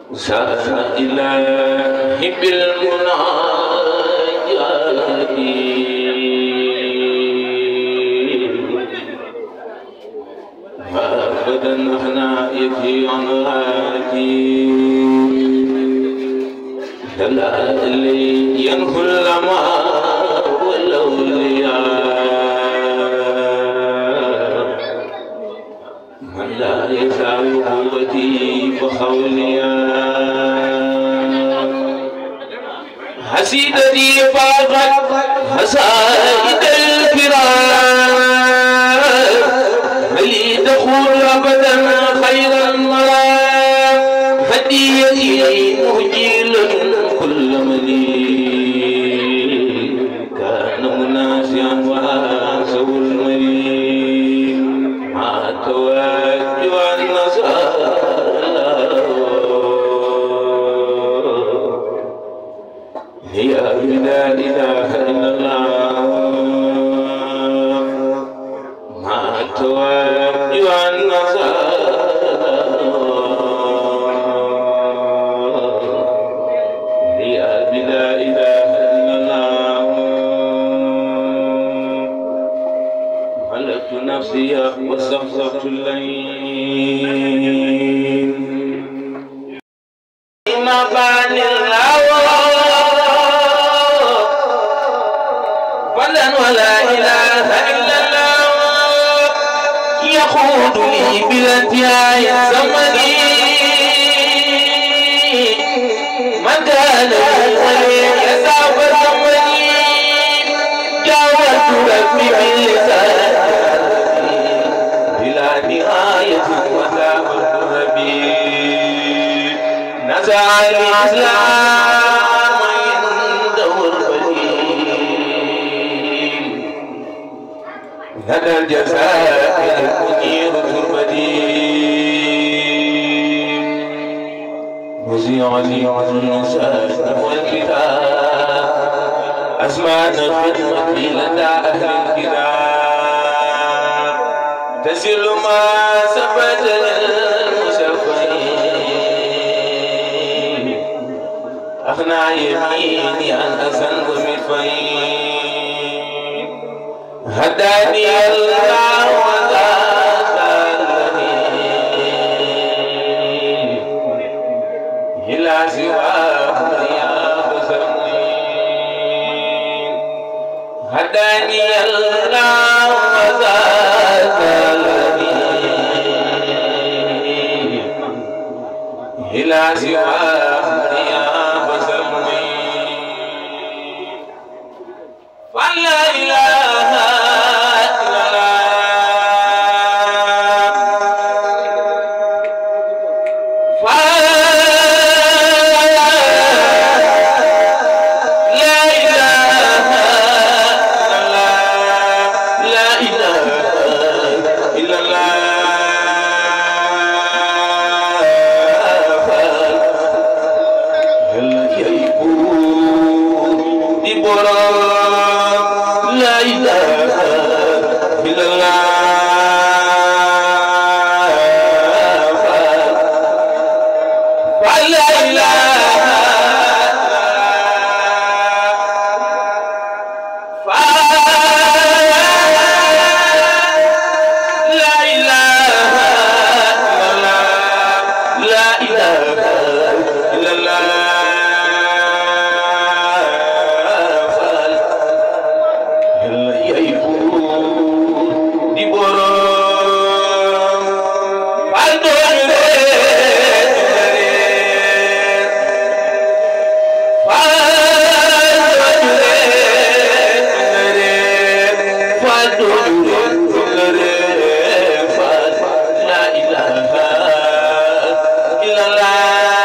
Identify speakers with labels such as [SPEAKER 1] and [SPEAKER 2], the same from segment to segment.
[SPEAKER 1] سأل إله بالمناجات أبدا أحنا يكفي عن غادي دلالي ينهو الأماء والأولياء من لا يساوي قوتي فخوليا حسيدتي فاقت حسائد الكرام هل تقول أبدا خير المرام هديتي مهجيلا كل مليء كان مناسيا وآسو المريم مع توجه النصارى هي لا إله إلا الله ما توجه النصارى هي لا إله إلا الله ملكت نفسي واستغفرت الليل ما بان الهوى فلن ولا إله إلا الله يقود لي بالانتهاء زمني من كان ولي يسعف زمني جاوزت ربي باللسان بلا نهاية وذاب الربيع نزع الإسلام عنده البديل لدى الجزاء المنير تربتي وزيع لي النساء والكتاب أسمعنا الخدمة لدى أهل الكتاب تسل ما ثبت للمسفين أغنى يميني عن أسن ومدفين هداني الله وذاك الذي إلى سواه رياض سمين هداني الله وذاك الذي إلى سواه رياض سمين فلا إله إلا الله لا إله إلا الله لا إله إلا الله هل يكون ببرام لا إله إلا الله فلا إله لا إله إلا الله لا إله إلا الله هل يكون ببرام فالدون لا إله إلا الله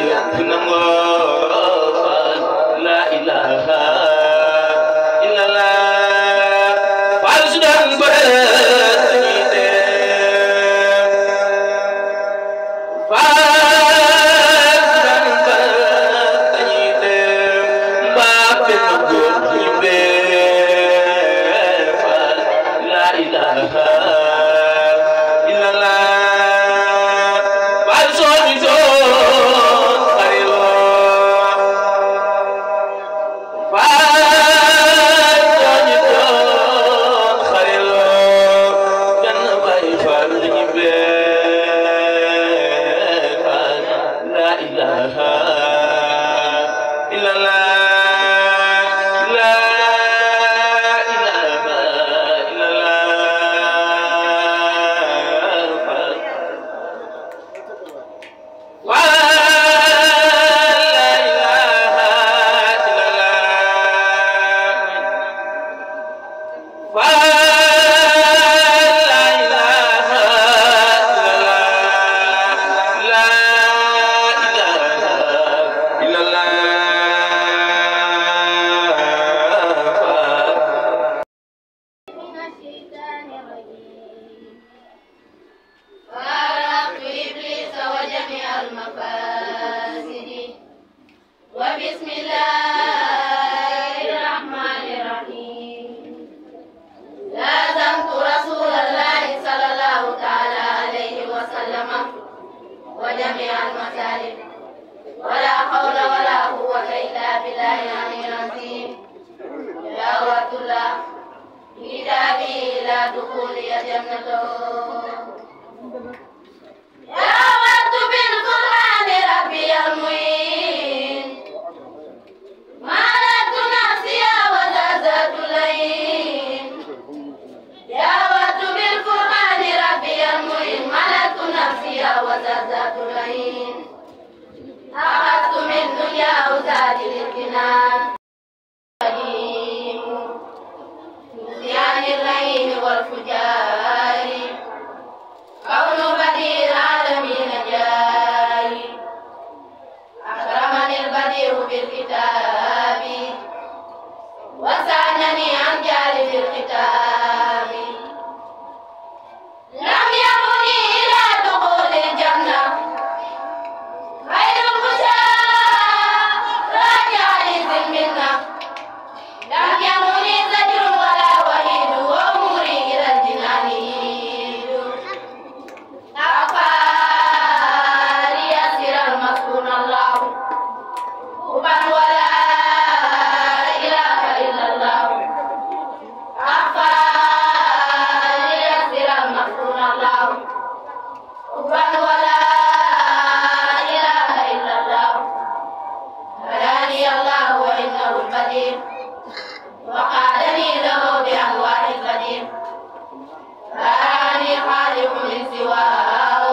[SPEAKER 1] yëpp nangoo la ilaha illallah Faal su daan bëre dañuy dee Faal su daan bëre dañuy dee mbaa benn góor ñu bee Faal la ilaha illallah Faal soo ñu doon xariloo Faal soo ñu doon xariloo benn bay Faal ñu bee Faal la ilaha illallah la ilaha illallah Faal
[SPEAKER 2] من الشيطان الرجيم فارقت إبليس وجميع المفاسد وبسم الله الرحمن الرحيم لازمت رسول الله صلى الله تعالى عليه وسلم وجميع المسالك ولا حول ولا قوة إلا بالله العلي العظيم يا وعد الله كتابي إلى دخول جنته دعوت بالقرآن ربي المعين مالت نفسي وزازت الليل دعوت بالقرآن ربي المعين مالت نفسي وزازت الليل أخذت من دنيا وزاد للجنان قديم نسيان الليل والفجار كون بديع العالمين جاري أكرمني البديع بالكتاب وسعنني عن جانب الكتاب لم يكن إلى دخول الجنة خير المشاة راجع لذمنا لم يمني زجر ولا وهيد وأموري إلى الجنان يهيد أغفاري يسر المسكون الله حبا ولا إله إلا الله أغفاري يسر المسكون الله حبا ولا إله إلا الله هداني الله وإنه البديع وقالني له بأنواع القدير رآني خالق من سواه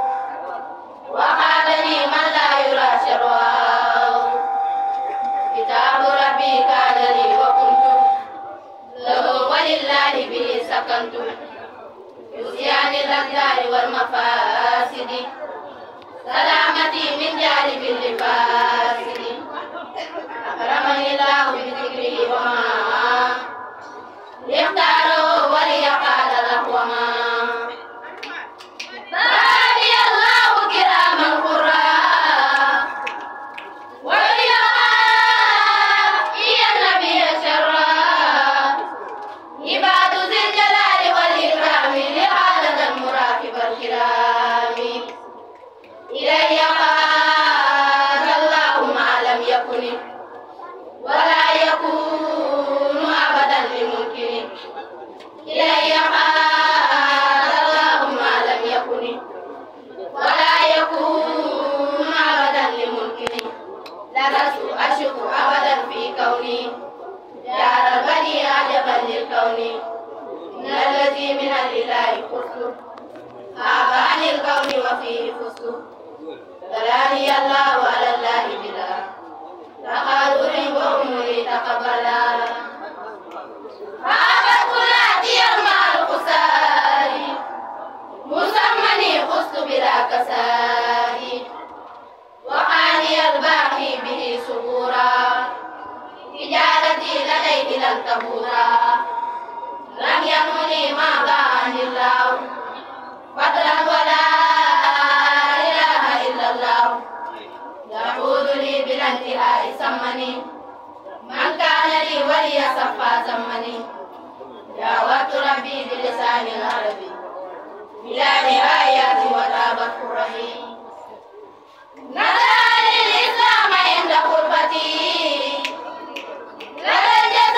[SPEAKER 2] وقالني من لا يرى شرواه كتاب ربي كان لي وكنت له ولله به سكنت يسيان الأقدار والمفاسد سلامتي من جانب الفاسد أكرمني الله بذكره وما اختاره وليقال له وما باري الله كراما قراء وليقال يا النبي شرا عباد ذي الجلال والإكرام لهذا المراكب الكرام إلي قال الله ما لم يكن ولا يكون أبدا لممكن إلي قال الله ما لم يكن ولا يكون أبدا لممكن لست أشك أبدا في كوني دار البني عجبا للكون إن الذي من الإله خسر غاب عن الكون وفيه خسر بلاني الله على الله بلا تقادر وأمري تقبلا هذا كلاتي مع القسار مسمني خست بلا كسار وحاني سرورا تجارتي لديه لن تبورا لم يمني ما بان الله فضلا ولا إله إلا الله يقول لي بلا انتهاء سمني من كان لي ولي صفا زمني دعوت ربي بلسان العربي بلا نهاية وتابت كرهي نزل الإسلام عند قربتي لدى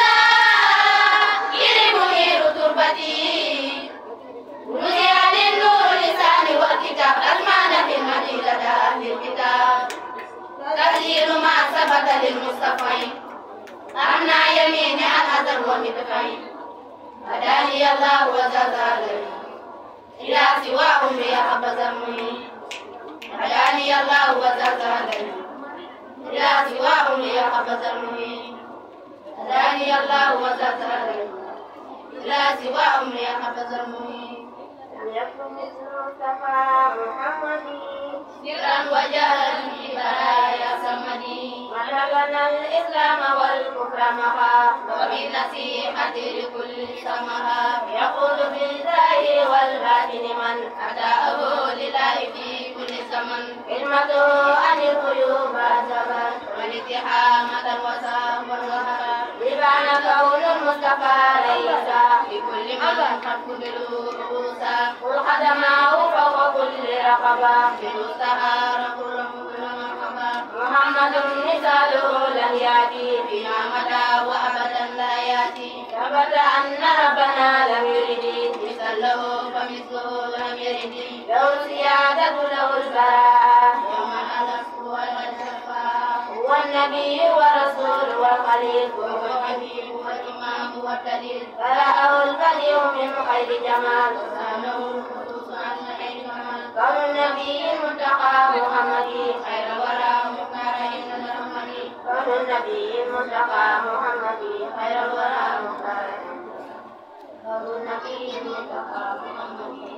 [SPEAKER 2] الجزائر منير تربتي نزع للنور لساني والكتاب أزمان في المدينة أهل الكتاب تسجيل ما ثبت للمصطفين أمنع يميني عن أثر ومدفعين هداني الله وزادني إلى سواهم ليحب زمي هداني الله وزادني إلى سواهم ليحب زمي هداني الله وزادني إلى سواهم ليحب زمي
[SPEAKER 3] يكن مثل المصطفى محمد
[SPEAKER 2] سرا وجهرا في برايا سمدي
[SPEAKER 3] ونبنا الإسلام والكفر مها
[SPEAKER 2] وبالنصيحة لكل سمها
[SPEAKER 3] يقول بالظاهر والباطن من
[SPEAKER 2] أداءه لله في كل زمن
[SPEAKER 3] كلمته عن الغيوب أزمت
[SPEAKER 2] والاتحامة وسام والوهاب
[SPEAKER 3] لبان كون المصطفى ليس
[SPEAKER 2] لكل من قد قبلوا رؤوسا
[SPEAKER 3] قل خدمه فوق كل رقبة
[SPEAKER 2] بالمستعار كل مرحبا
[SPEAKER 3] محمد مثاله لن يأتي
[SPEAKER 2] فيما مدى وأبدا لا يأتي
[SPEAKER 3] ثبت أن ربنا لم يرد
[SPEAKER 2] مثله فمثله لم يرد
[SPEAKER 3] له سيادة له البراءة
[SPEAKER 2] يوم الألف والشفاء
[SPEAKER 3] هو النبي والرسول والخليل
[SPEAKER 2] وهو الحبيب والإمام والدليل
[SPEAKER 3] فرأه البديع من خير جمال
[SPEAKER 2] سأله الخصوص عن خير كمال
[SPEAKER 3] كون النبي المنتقى محمد
[SPEAKER 2] خير الورى مختار إن الأمل
[SPEAKER 3] كون النبي المنتقى محمد خير الورى مختار كون النبي المنتقى محمد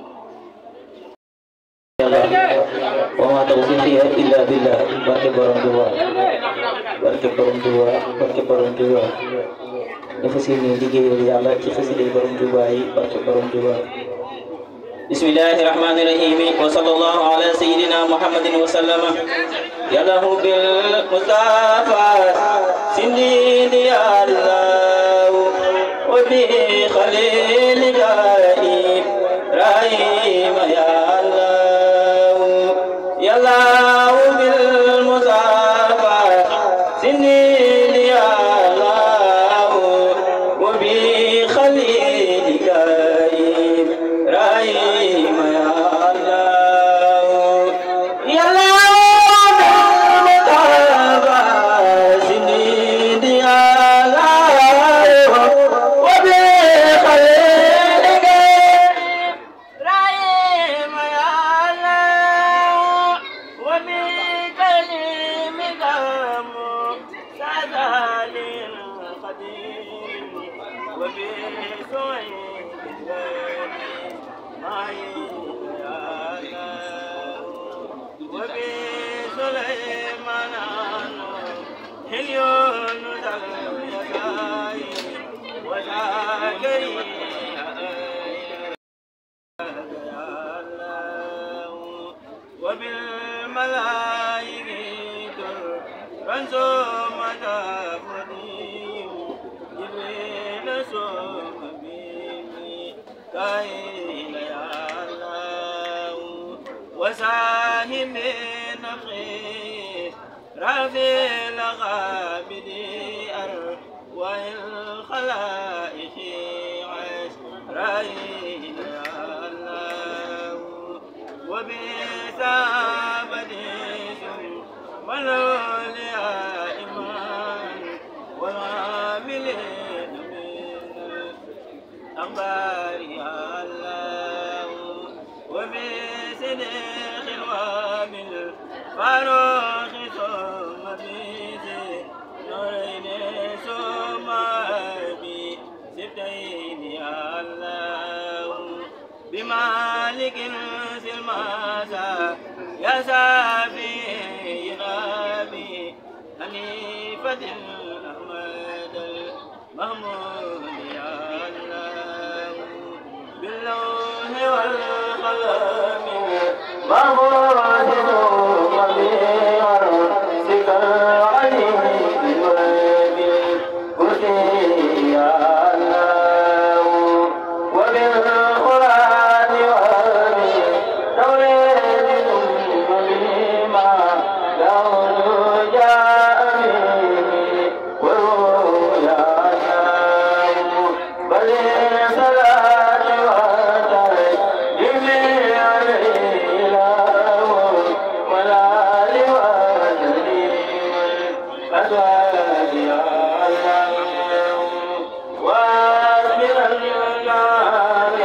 [SPEAKER 1] wa ma tawfiqi illa billah barke borom Tuuba barke borom Tuuba barke borom Tuuba ñu fas yéene liggéeyal yàlla ci xasida borom Tuuba yi barke borom Tuuba bismillahi rahmani rahim wa sallallahu ala sayyidina muhammadin wa sallama yalahu bil mustafa sindidi allah wa bi khalilika ibrahim ya allah يالله بالمصافى سنين يا الله وبخليلك إبراهيم يا الله يالله بالمصافى سنين يا الله وبخليلك إبراهيم يا الله وبكلمك مقتدى للقدير وبسعيد معي يا الله وبسليمان هليون ذا وزكريا وبالملائكة رنزوم تفديم جبريل سوم بيمي كاين يا الله وساهم نقي رافي الغابدي أرواح الخلائق عيش رايين يا الله وبثابت والأولياء إيمان والعاملين من الأخبار يا الله وبصدق وبال فاروق ثم بذي نورين ثم بسبتين يا الله بمالك سلماسا يا سافي غابي أني
[SPEAKER 4] محمد أحمد المحمود يا الله باللون والقلم محمود ربيع سك العليم وبالكرسي يا الله وبالقرآن وبالتوريد وبما له جاء به ورويا بل صلاة وتسليم عليه له ولا لوالديه والأزواج يا الله واسمر الجمال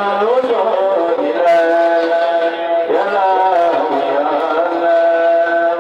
[SPEAKER 5] Yeah.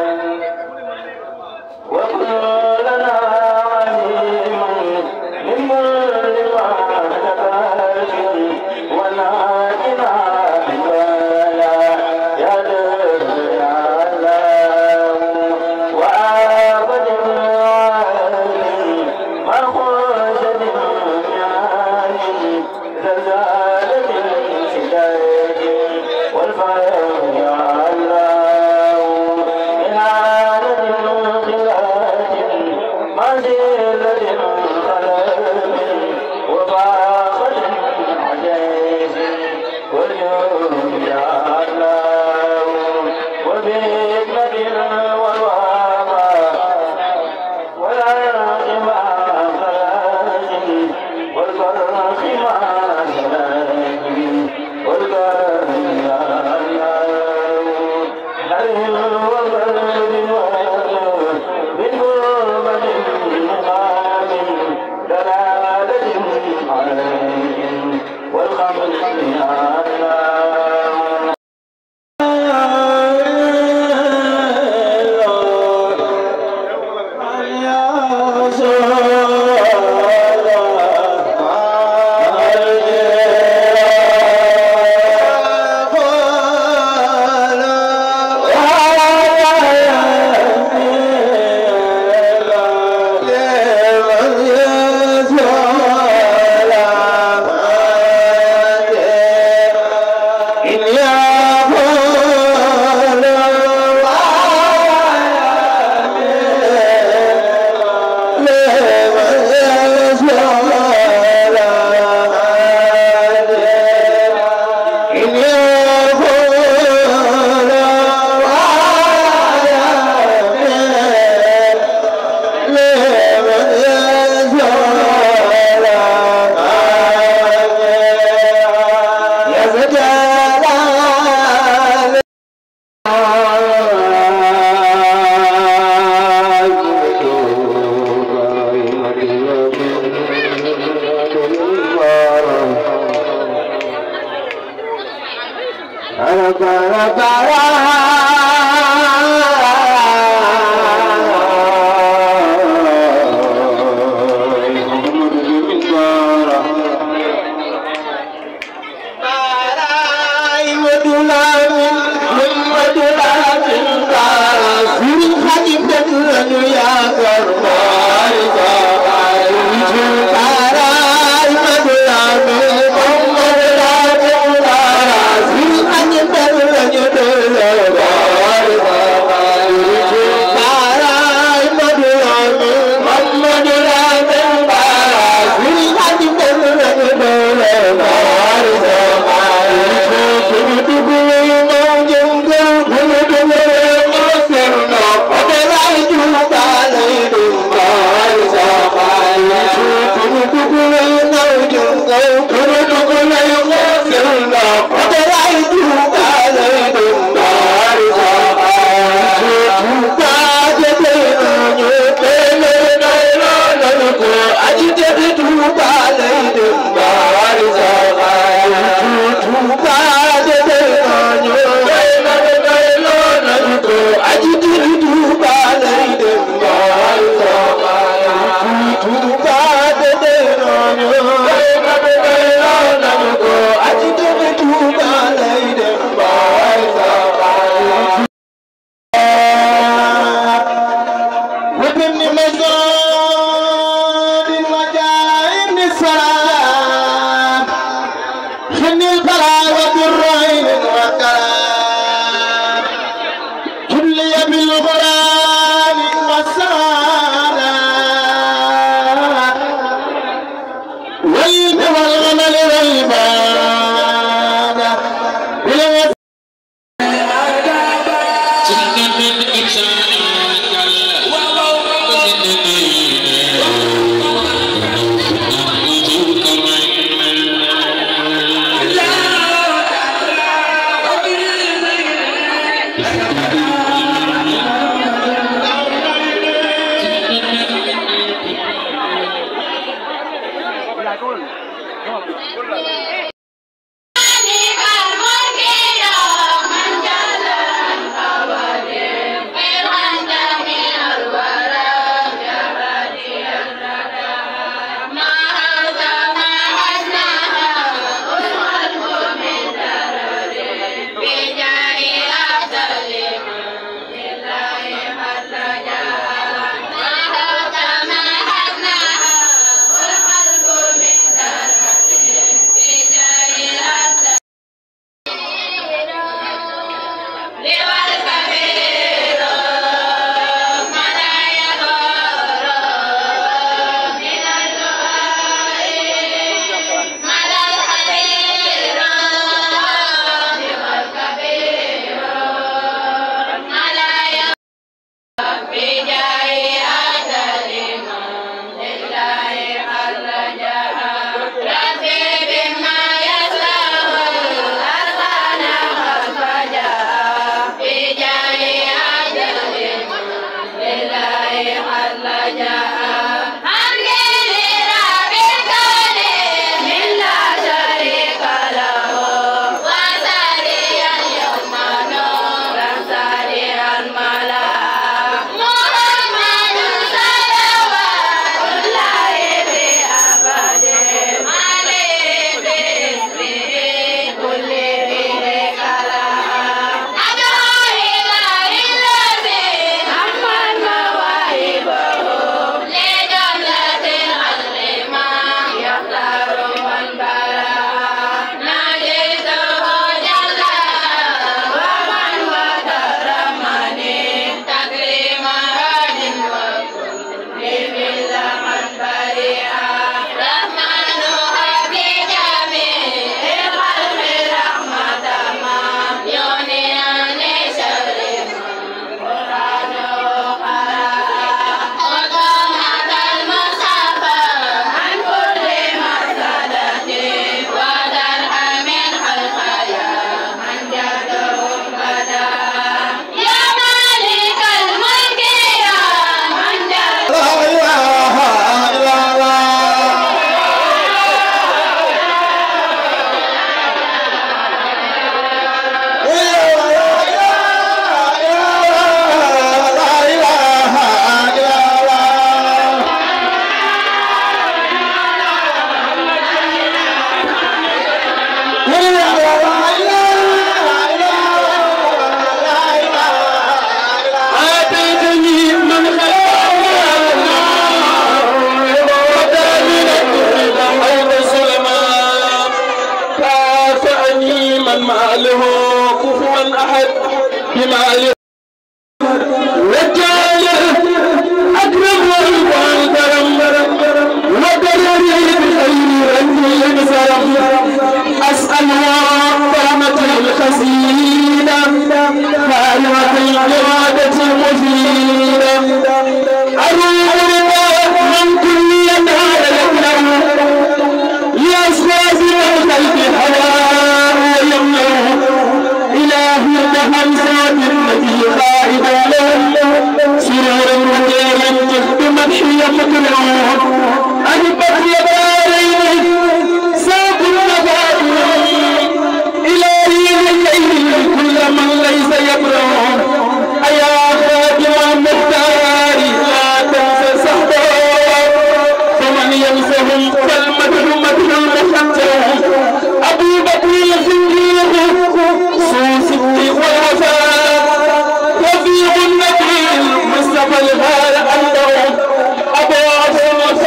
[SPEAKER 5] الغار أنه أبو عبد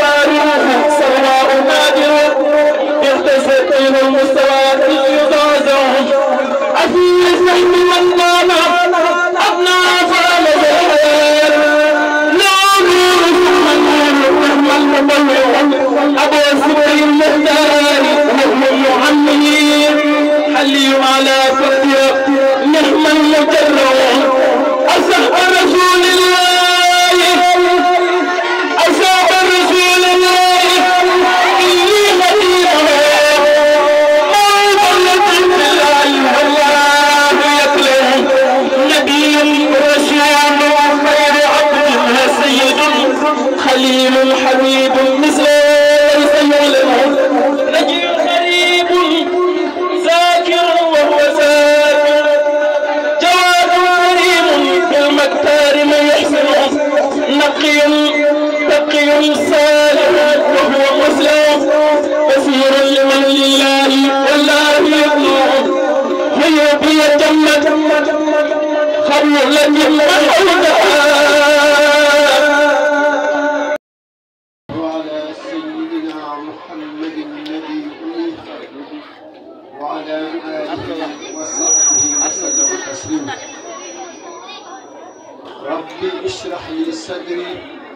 [SPEAKER 5] وعلى سيدنا محمد النبي أمي وعلى آله وصحبه وسلم تسليما ربي اشرح لي صدري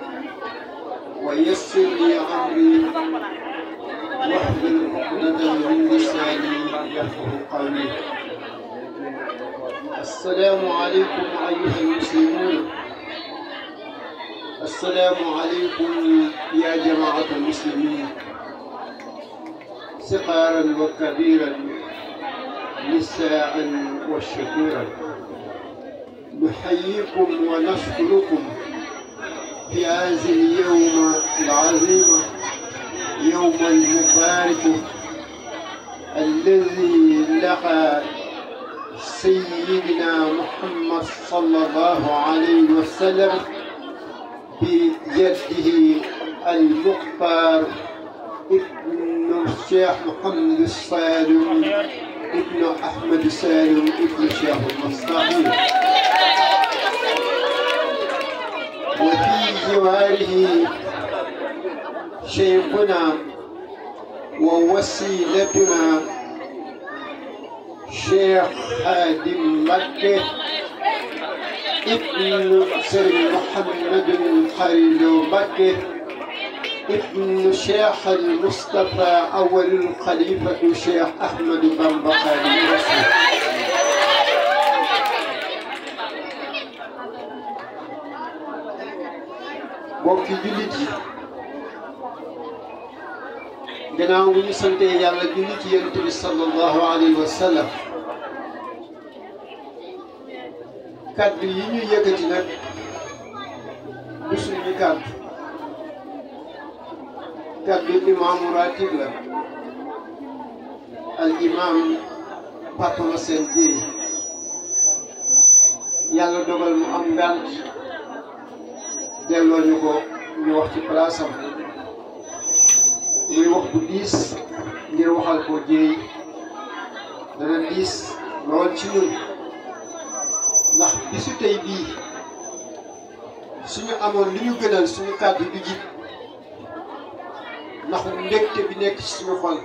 [SPEAKER 5] ويسر لي أمري واحلل عقدة من لساني يفقه قولي السلام عليكم أيها المسلمون السلام عليكم يا جماعة المسلمين صغارا وكبيرا نساء وشكورا نحييكم ونشكركم في هذا اليوم العظيم يوم المبارك الذي لقى سيدنا محمد صلى الله عليه وسلم بيده المختار ابن الشيخ محمد السالم ابن احمد السالم ابن الشيخ المصطفى وفي جواره شيخنا ووسيلتنا شيخ خادم مكه ابن سر محمد الخليل مكه ابن شيخ المصطفى أول الخليفة شيخ أحمد بن بخاري رسول mbokki jullit yi gannaaw bu ñu santee yàlla julli ci yonent bi sallallahu alayhi wa sallam kaddu yi ñu yëkkati nag du suñu kaddu kaddu imaamu ratib la al imaam Papa Massène Dieye yàlla dogal mu am ngànt delloo ñu ko ñu wax ci place am muy wax bu diis ngir waxal ko Dieye dana diis lool ci ñun ndax bisu tey bii suñu amoon li ñu gënal suñu kàddu du jib ndax mbégte bi nekk ci suñu xol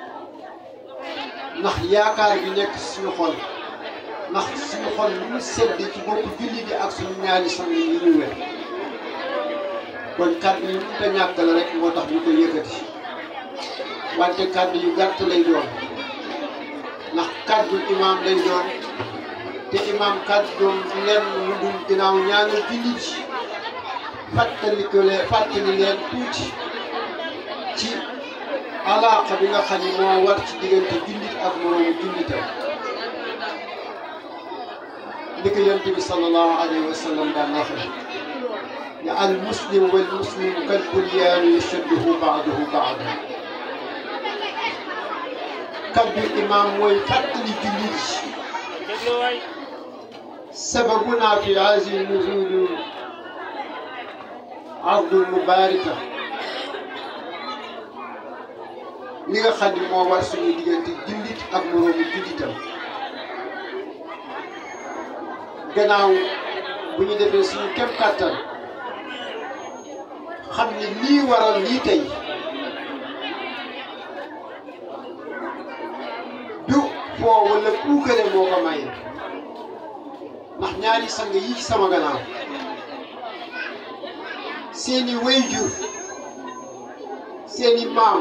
[SPEAKER 5] ndax yaakaar bi nekk ci suñu xol ndax suñu xol lu mu sedd ci bopp julli bi ak suñu ñaari sang yi ñu wér kon kàddu yi mënut a ñàkk la rek moo tax ñu ko yëkkati wante kàddu yu gàtt lay doon ndax kàddu imaam lay doon te imaam kàddu doon leen lu dul ginnaaw ñaanal jullit yi fàttali ko leen fàttali leen tuuti ci alaaqa bi nga xam ni moo war ci diggante jullit ak moroomu jullitam li ko yonent bi sallallahu alayhi wa sallam daan waxee ne al muslim wal muslim kal bunyaani yashudduhu ba'duhu ba'dan kaddu imaam mooy fàttali jullit yi سببنا في هذه النزول عرض المباركة li nga xam ne moo war suñu diggante jullit ak moroomu jullitam gannaaw bu ñu defee suñu kem kàttan xam ni lii waral lii tey du foo wala puukare moo ko maye ndax ñaari sang yi ci sama gannaaw seeni wayjur seeni maam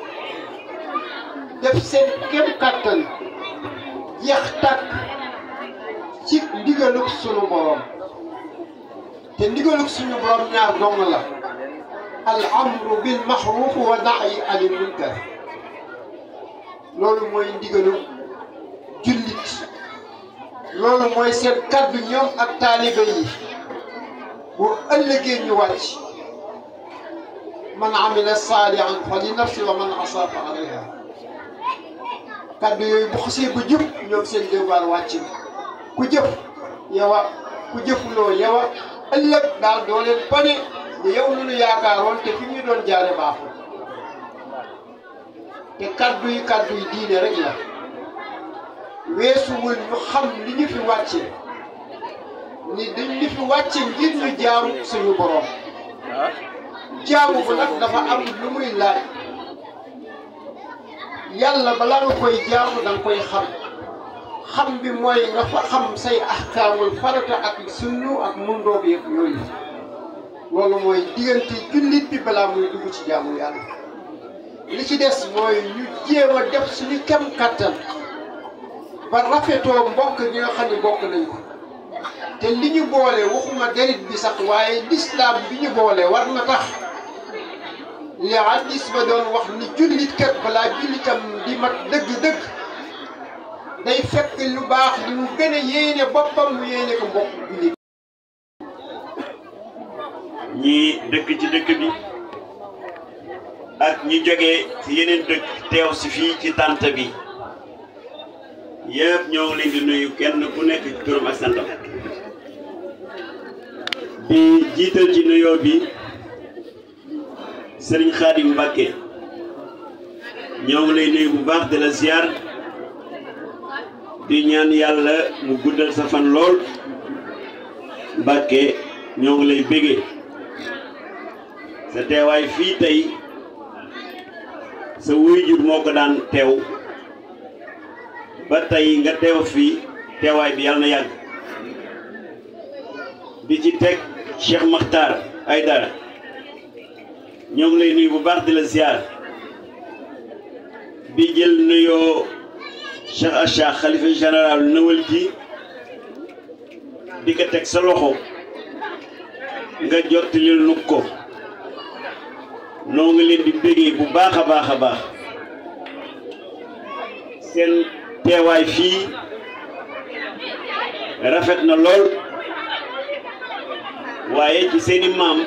[SPEAKER 5] def seen kem kàttan jeex tàkk ci ndigalug sunu borom te ndigalug sunu borom ñaar dong la al amru bil maxruf wa nahyi anil munkar loolu mooy ndigalug jullit loolu mooy seen kaddu ñoom ak taalibe yi bu ëllëgee ñu wàcc man amila saalihan fa li nafsi wa man asaa fa alayha kaddu yooyu bu xasee ba jëf ñoom seen devoir wàcc na ku jëf yow a ku jëfuloo yow a ëllëg daal doo leen bane ne yow lu ñu yaakaaroon te fi ñu doon jaare baaxul te kaddu yi kaddu yi diine rek la weesuwul ñu xam li ñu fi wàcce ni dañ li fi wàcce ngir ñu jaamu suñu borom jaamu bu nag dafa am lu muy laaj yàlla balaa nga koy jaamu da nga koy xam xam bi mooy nga fa xam say ahkaamul farata ak sunnu ak mundoo bi yëpp yooyu loolu mooy diggante jullit bi balaa muy dugg ci jaamu yàlla li ci des mooy ñu jéem a def suñu kem kattan ba rafetoo mbokk gi nga xam ne bokk nañ ko te li ñu boole waxuma derit bi sax waaye lislaam bi ñu boole war na tax li hadis ba doon wax ni jullit kat balaa jullitam di mat dëgg-dëgg day fekk lu baax li mu gën a yéene boppam mu yéene ko mbokk jullit
[SPEAKER 6] ñi dëkk ci dëkk bi ak ñi jógee ci yeneen dëkk teew si fii ci tànt bi yëpp ñoo ngi leen di nuyu kenn ku nekk ci turam ak santam di jiital ci nuyoo bi sëriñ Xaadim Mbàkke ñoo ngi lay nuyu bu baax di la ziar di ñaan yàlla mu guddal sa fan lool Mbàkke ñoo ngi lay bégee sa teewaay fii tey sa waajur moo ko daan teew ba tey nga teew fii teewaay bi yàlla na yàgg di ci teg Cheikh Makhtar Aydara ñoo ngi lay nuyu bu baax di la ziar di jël nuyoo Cheikh Acha xalifa général nëwal ji di ko teg sa loxo nga jottalil nu ko noo ngi leen di bégee bu baax a baax a baax seen teewaay fii rafet na lool waaye ci seeni maam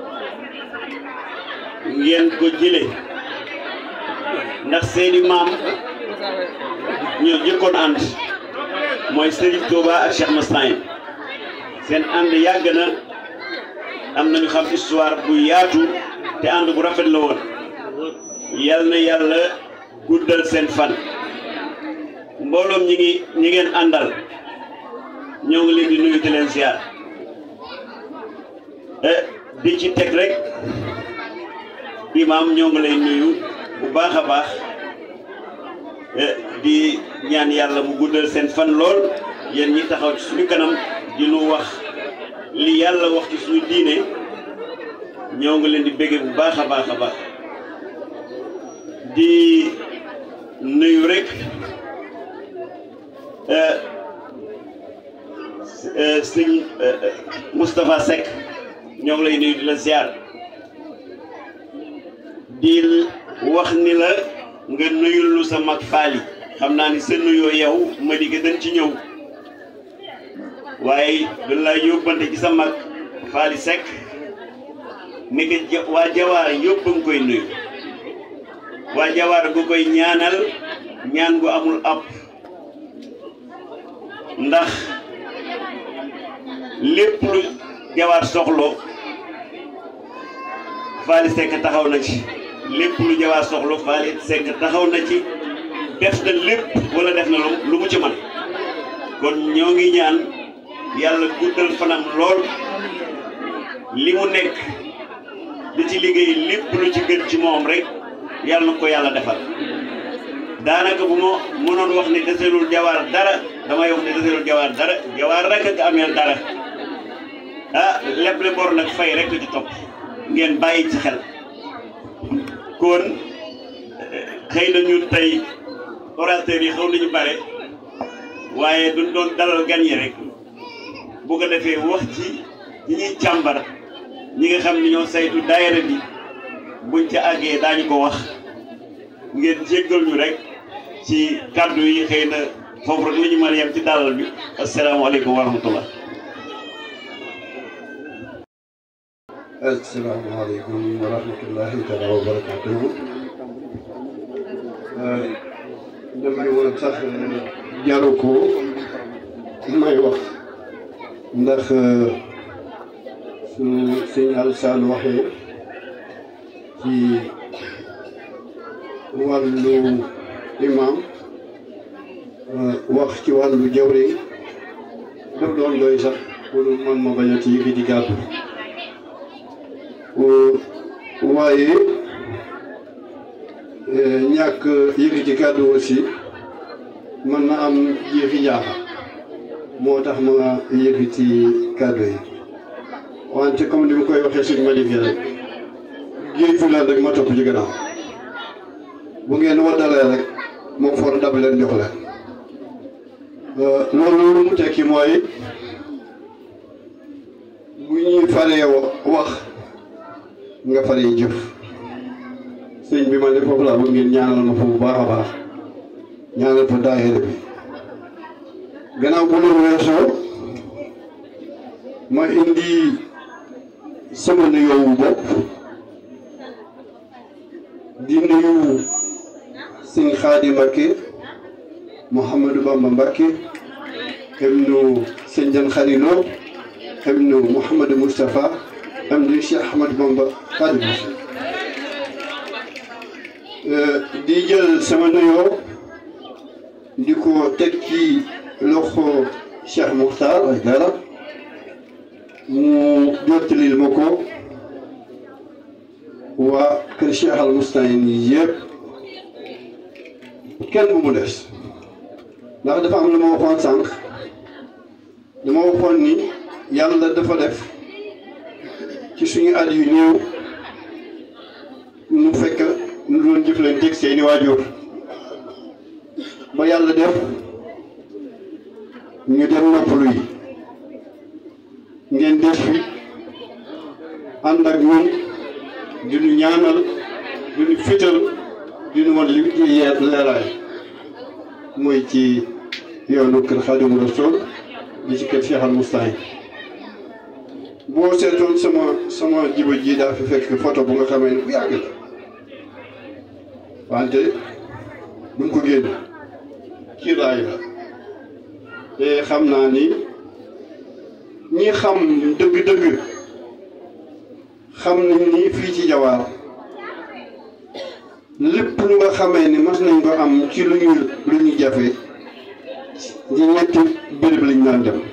[SPEAKER 6] ngeen ko jële ndax seeni maam ñoo jëkkoon ànd mooy Serigne Touba ak Cheikh Mastaye seen ànd yàgg na am nañu xam histoire bu yaatu te ànd bu rafet la woon yal na yàlla guddal seen fan mbooloom ñi ngi ñi ngeen àndal ñoo ngi leen di nuyu di leen ziar di ci teg rek imaam ñoo ngi lay nuyu bu baax a baax di ñaan yàlla mu guddal seen fan lool yéen ñi taxaw ci suñu kanam di nu wax li yàlla wax ci suñu diine ñoo ngi leen di béggee bu baax a baax a baax di nuyu rek sëñ Moustapha Seck ñoo ngi lay nuyu di la ziar di wax ni la nga nuyul lu sa mag faali xam naa ni sa nuyoo yow ma di dañ ci ñëw waaye dañ lay yóbbante ci sa mag faali Seck ni ko ja waa jawaar yëpp nga koy nuyu waa jawaar gu koy ñaanal ñaan gu amul ab ndax lépp lu jawaar soxlo Faly Seck taxaw na ci lépp lu jawaar soxlo Faly Seck taxaw na ci def na lépp wala def na lu mu ci man kon ñoo ngi ñaan yàlla guddal fanam lool li mu nekk di ci liggéey lépp lu ci gën ci moom rek yàlla na ko yàlla defal daanaka bu ma mënoon wax ni deselul jawaar dara damay wax ni deselul jawaar dara jawaar rek ak ameel dara ah lépp le bor nag fay rek ci topp ngeen bàyyi ci xel kon xëy na ñun tey orateurs yi xaw nañu bare waaye duñ doon dalal gan yi rek bu ko defee wax ci ñi ñuy càmbar ñi nga xam ni ñoo saytu daayira bi buñ ca àggee daañu ko wax ngeen jéggal ñu rek ci kàddu yi xëy na foofu rek la ñu mën a yem ci dalal bi asalaamaaleykum wa rahmatullah
[SPEAKER 7] asalaamaaleykum wa rahmatullahi taala wa barakatuhu dem bi woon sax jaru ko may wax ndax su sëñ Alsaan waxee ci wàllu imam wax ci wàllu jawriñ daf doon doy sax pour man ma bañ a ci yëkkati kàddu waaye ñàkk yëkkati kàddu aussi mën na am jeexi jaaxa moo tax ma yëkkati kàddu yi wante comme ni ma koy waxee suñu malifie rek géej fu leen rek ma topp ci gannaaw bu ngeen waddalee rek moom for dab leen jox leen loolu lu mu tekki mooy bu ñuy faree wax nga faree jëf sëñ bi ma ne foofu laa bëgg ngeen ñaanal ma fa bu baax a baax ñaanal fa daayira bi gannaaw bu loolu weesoo ma indi sama nuyoo bopp di nuyu sëñ Xaadi Mbakke Mouhamadou Bamba Mbakke ibnu sëñ Jan Xalilo ibnu Mouhamadou Moustapha ibnu Cheikh Ahmadou Bamba Xaadimu Rasuul di jël sama nuyoo di ko teg ci loxo Cheikh Moukhtar ay dara mu jottalil ma ko waa kër Cheikh Al Moustahine yi yëpp kenn bu mu des ndax dafa am lu ma waxoon sànq dama waxoon ni yàlla dafa def ci suñu at yu néew nu fekk nu doon jëflanteeg seeni waajur ba yàlla def ñu dem noppalu yi ngeen def fi ànd ak ñun di ñu ñaanal di ñu fital di ñu wan li ci yeer leeraay mooy ci yoonu kër Xaadimu Rasuul di ci kër Cheikh Al Moustahine boo seetoon sama sama jiba ji daa fi fekk photo bu nga xamee ne bu yàgg la wante duñ ko génn kiiraay la te xam naa ni ñi xam dëgg-dëgg xam nañ ni fii ci jawaar lépp lu nga xamee ni mas nañ ko am ci lu ñu lu ñu jafe ci ñetti béréb lañ daan dem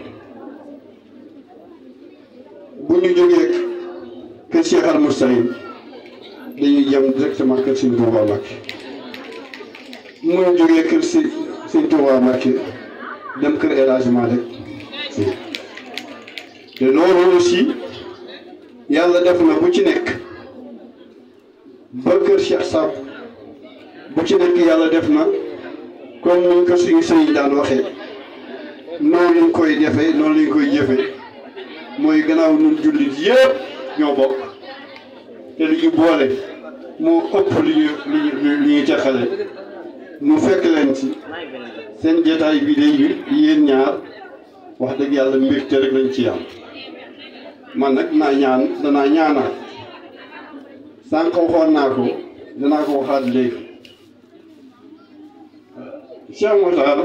[SPEAKER 7] bu ñu jógee kër Cheikh Al Moustahine dañuy jëm directement kër Sëñ Tuubaa Mbàkke mu ñu jógee kër si Sëñ Tuubaa Mbàkke dem kër El Hadj Malick Sy te loolu aussi yàlla def na bu ci nekk ba kër Cheikh Sab bu ci nekk yàlla def na comme ni ko suñu sëriñ daan waxee noonu lañ koy defee noonu lañ koy jëfee mooy gannaaw ñun jullit yëpp ñoo bokk te li ñu boole moo ëpp li ñu li ñu li ñuy teqale mu fekk leen ci seen jeetaay bi day yéen ñaar wax dëgg yàlla mbégte rek lañ ci am man nag naa ñaan danaa ñaanaat sànq waxoon naa ko danaa ko waxaat léegi Cheikh Moutar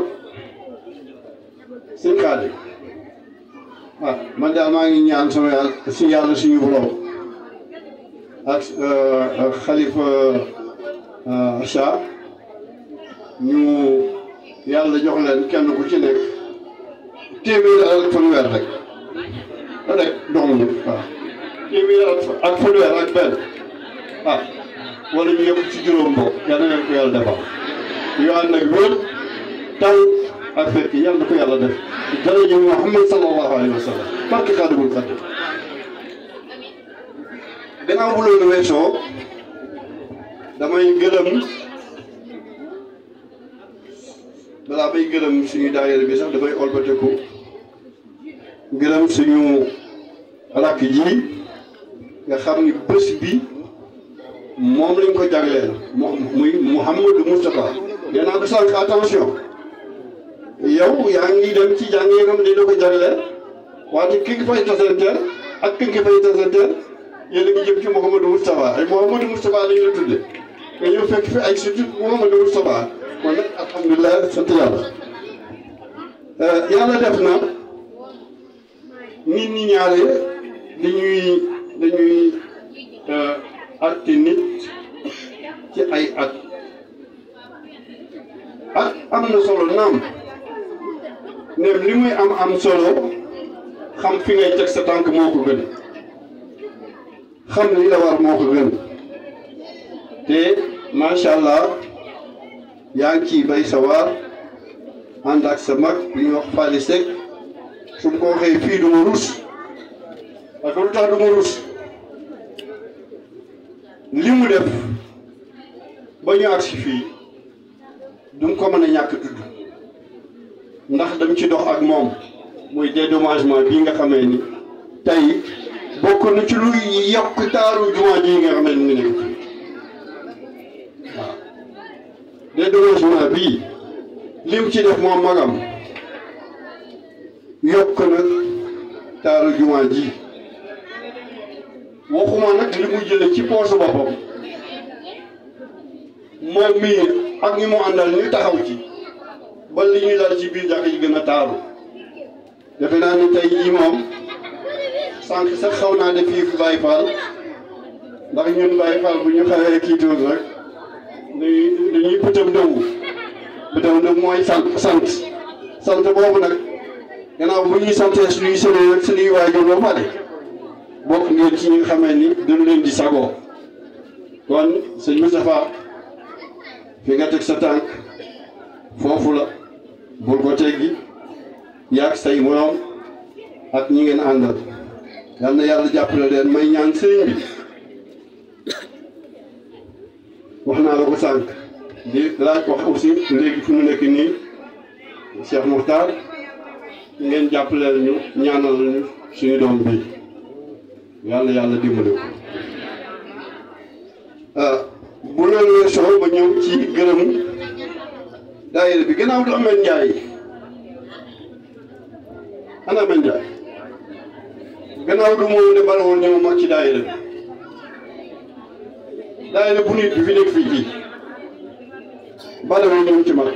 [SPEAKER 7] sëñ Xaadi waaw man daal maa ngi ñaan sama yàlla si yàlla suñu borom ak xalifa Cha ñu yàlla jox leen kenn ku ci nekk téeméer ak fanweer rek rek dong waaw téeméer ak fanweer ak benn ah wala ñu yëpp ci juróom boobu yal na leen ko yàlla defal yu ànd ak wér taw ak fekk yàlla na ko yàlla def daraja Muhammad sallallahu alayhi wa sallam barke Xaadimul Xaadim gannaaw bu loolu weesoo damay gërëm balaa bay gërëm suñu daayira bi sax dafay olbateku gërëm suñu rakk ji nga xam ni bés bi moom lañ ko jagleel moom muy Mouhamadou Moustapha nee naa ko sànq attention yow yaa ngi dem ci jàng yi nga xam ne dañ la ko jagleel wante ki nga fay tasanteel ak ki nga fay tasanteel yéen a ngi jëm ci Mouhamadou Moustapha ay Mouhamadou Moustapha lañ la tudde nga ñëw fekk fi ay surtout Mouhamadou Moustapha kon nag alhamdulilah sant yàlla yàlla def na nit ñi ñaare dañuy dañuy atte nit ci ay at at am na solo naam nem li muy am am solo xam fi ngay teg sa tànk moo ko gën xam li la war moo ko gën te macha allah yaa ngi ciy bay sa waar ànd ak sa mag bi ñuy wax Fally Seck su ma ko waxee fii du ma rus parce que lu tax du ma rus li mu def ba ñu agsi fii du mu ko mën a ñàkk tudd ndax dam ci dox ak moom muy dédommagement bii nga xamee ni tey bokk na ci luy yokk taaru jumaa ji nga xamee ni mu nekk waaw dédommagement bii lim ci def moom magam yokk na taaru jumaa ji waxuma nag li mu jële ci poosu boppam moom mii ak ñi mu àndal ñu taxaw ci ba li ñuy dal ci biir jàkk ji gën a taaru defe naa ni tey jii moom sànq sax xaw naa def fii Baye Fall ndax ñun Baye Fall bu ñu xawee kii tuur rek dañuy dañuy bëtam dëwu bëtam dëwu mooy sant sant sant boobu nag gannaaw bu ñuy santee suñuy sëriñ rek suñuy waajur ba pare bokk ngeen ci ñi nga xamee ni dañu leen di sagoo kon sëñ Moustapha fi nga teg sa tànk foofu la bul ko teggi yaag say moroom ak ñi ngeen àndal yal na yàlla jàppale leen may ñaan sëriñ bi wax naa la ko sànq di laaj wax aussi léegi fi mu nekk nii Cheikh Mokhtar ngeen jàppaleel ñu ñaanal ñu suñu doom bi yàlla yàlla dimbali ko ah bu loolu weesoo ba ñëw ci gërëm daayira bi gannaaw du Ameth Ndiaye ana Ameth Ndiaye gannaaw du moom ne balawul ñëw mag ci daayira bi daayira bu nit bi fi nekk fii ci balawul ñëw ci mag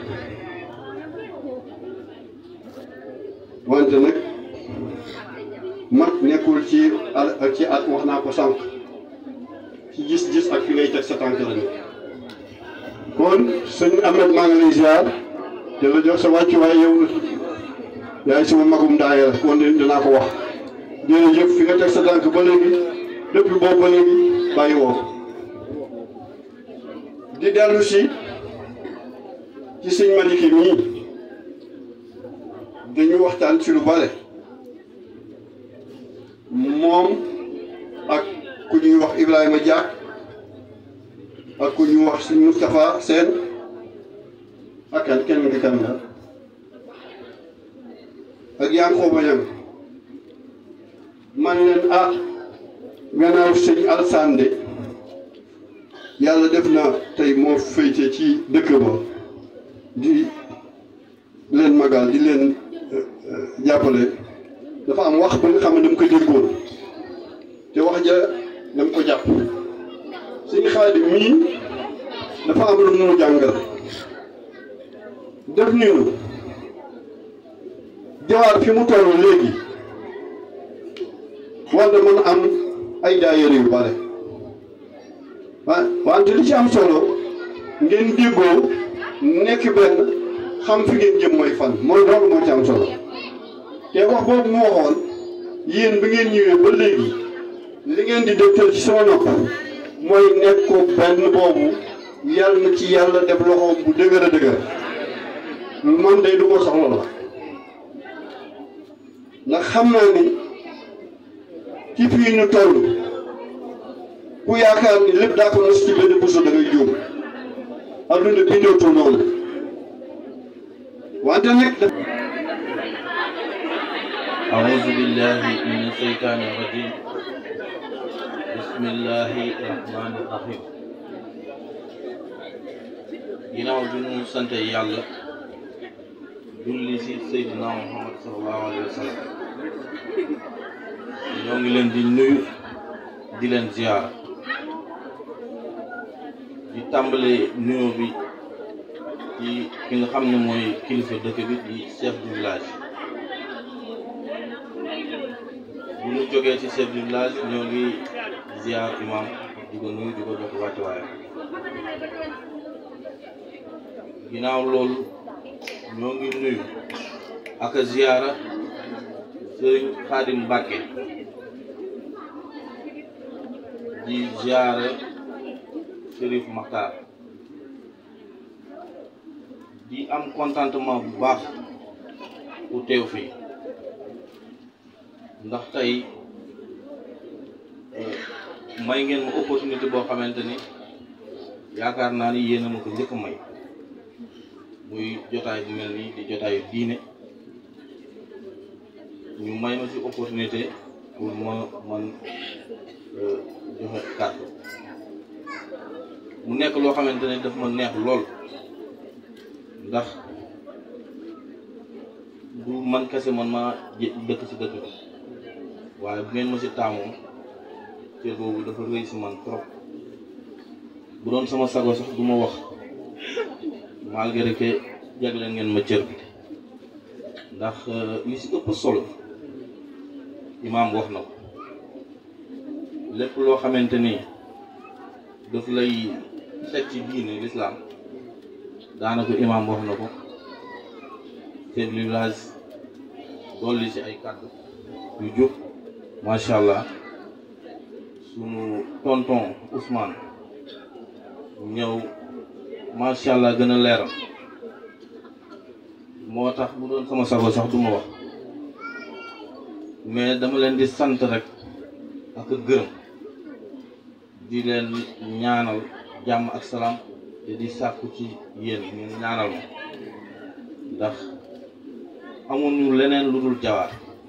[SPEAKER 7] wante nag mag nekkul ci al ci at wax naa ko sànq ci gis-gis ak fi ngay teg sa tànk la nekk kon sëñ Ameth maa ngi lay ziar te la jox sa wàccuwaay yow yaay sama magum daaya la kon dinaa ko wax jërëjëf fi nga teg sa tànk ba léegi depuis boobu ba léegi bàyyi woo di dellu si ci sëñ Maliki mii dañu waxtaan ci lu bare moom ak ku ñuy wax Ibrahima Diak ak ku ñuy wax sëñ Moustapha Sène ak kan kenn nga kan la ak Yankhoba Niang man leen ah gannaaw sëñ Alassane de yàlla def na tey moo féete ci dëkk ba di leen magal di leen jàppale dafa am wax ba nga xam ne dama ko déggoon te wax ja dama ko jàpp suñu Xaadim mii dafa am lu mu jàngal def niinu jawaar fi mu toll léegi war na mën am ay daayira yu bare wa wante li ci am solo ngeen déggoo nekk benn xam fi ngeen jëm mooy fan mooy loolu moo ci am solo te wax boobu mu waxoon yéen bi ngeen ñëwee ba léegi li ngeen di dëgtal ci sama nopp mooy nekk ko benn boobu yàlla na ci yàlla def loxoom bu dëgër a dëgër man day du ko soxla la ndax xam naa ni ci fii ñu toll ku yaakaar ni lépp daa ko nos ci benn buso da ngay juum adduna bindootul noonu wante nag
[SPEAKER 8] أعوذ بالله من الشيطان الرجيم بسم الله الرحمن الرحيم ginnaaw bi ñu sant yàlla julli si Seydina Muhammad sallallahu alayhi wa sallam ñoo ngi leen di nuyu di leen ziar di tàmbale nuyoo bi ci ki nga xam ne mooy kilifa dëkk bi di chef du village bu ñu jógee ci chef du village ñoo ngi ziar imam di ko nuyu di ko jox wàccuwaayam ginnaaw loolu ñoo ngi nuyu ak a ziara sëriñ Xaadim Mbàkke di ziare Chérif Makhtar di am contentement bu baax ku teew fii ndax tey may ngeen ma opportunité boo xamante ni yaakaar naa ni yéen a ma ko njëkk a may muy jotaay bu mel nii di jotaayu diine ñu may ma ci opportunité pour ma man joxe kàddu mu nekk loo xamante ne daf ma neex lool ndax du man kese man maa dëkk ci dëkk bi waaye bu ngeen ma ci taamoo cër boobu dafa rëy ci man trop bu doon sama sago sax du ma wax malgré que jagleel ngeen ma cër bi ndax li ci ëpp solo imaam wax na ko lépp loo xamante ni daf lay teg ci diine lislaam daanaka imaam wax na ko chef du village dolli ci ay kàddu yu jub macha allah sunu tonton Ousmane ñëw macha allah gën a leeral moo tax bu doon sama sago sax du ma wax mais dama leen di sant rek ak gërëm di leen ñaanal jàmm ak salaam te di sàkku ci yéen ngeen ñaanal ma ndax amuñu leneen lu dul jawaar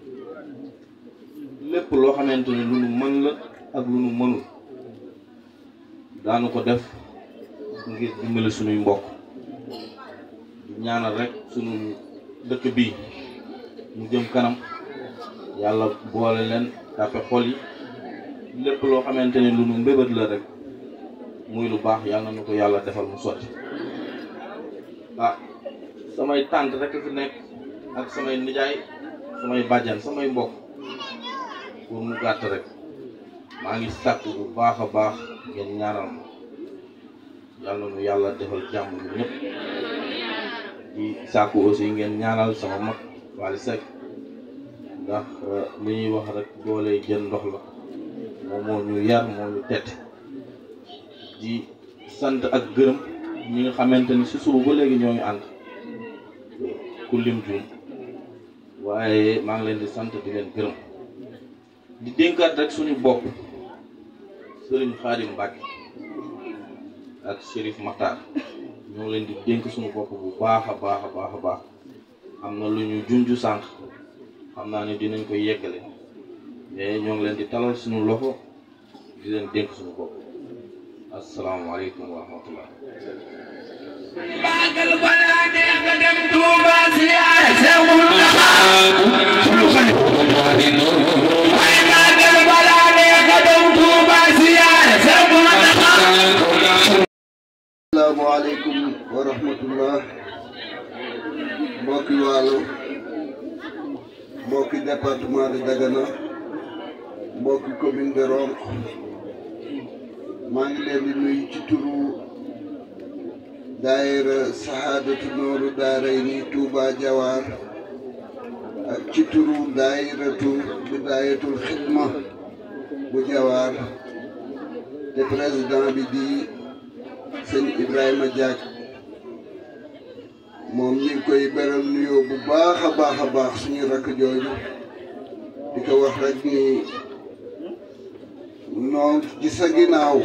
[SPEAKER 8] lépp loo xamante ne lu nu mën la ak lu nu mënul daanu ko def ngir dimbali sunuy mbokk di ñaanal rek sunu dëkk bii mu jëm kanam yàlla boole leen tàppe xol yi lépp loo xamante ne lu nu mbébét la rek muy lu baax yàlla na ko yàlla defal mu sotti ah samay tànt rek fi nekk ak samay nijaay samay bàjjan samay mbokk pour mu gàtt rek maa ngi sàkk bu baax a baax ngeen ñaanal ma yàlla nu yàlla defal jàmm ñu ñëpp di sàkku aussi ngeen ñaanal sama mag Wally Seck ndax li ñuy wax rek doole jën ndox la moom moo ñu yar moo ñu tette di sant ak gërëm ñi nga xamante ni si suba ba léegi ñoo ngi ànd ku lim juum waaye maa ngi leen di sant di leen gërëm di dénkaat rek suñu bopp sëriñ Xaadim Mbàkke ak Chérif Makhtar ñoo leen di dénk suñu bopp bu baax a baax a baax a baax am na lu ñu junju sànq xam naa ne dinañ koy yeggale mais ñoo ngi leen di talal suñu loxo di leen dénk suñu bopp asalaamaaleykum wa rahmatullah
[SPEAKER 4] Magal balaa neex nga dem Touba siyaare Seexul waaye magal balaa neex nga dem Touba siyaare Seexul
[SPEAKER 5] asalaamaaleykum wa rahmatullah mbokki Waalo mbokki département de Dagana mbokki commune de Ronkh maa ngi leen di nuyu ci turu daayira sahaadatu nooru daarayni Touba Jawaar ak ci turu daayiratu bidaayatul xidma bu Jawaar te président bi di sëñ Ibrahima Diak moom ñi ngi koy beral nuyoo bu baax a baax a baax suñu rakk jooju di ko wax rek ni noo ci sa ginnaaw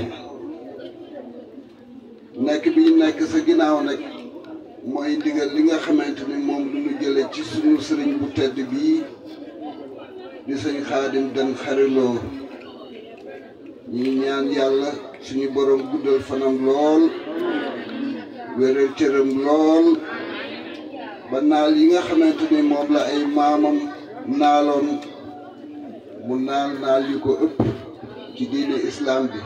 [SPEAKER 5] nekk bi ñu nekk sa ginnaaw nag mooy ndigal li nga xamante ni moom lu ñu jële ci suñu sëriñ bu tedd bii di sëñ Xaadim Dan xariloo ñi ñaan yàlla suñu borom guddal fanam lool wéral cëram lool ba naal yi nga xamante ni moom la ay maamam naaloon mu naal naal yu ko ëpp ci diine islam bi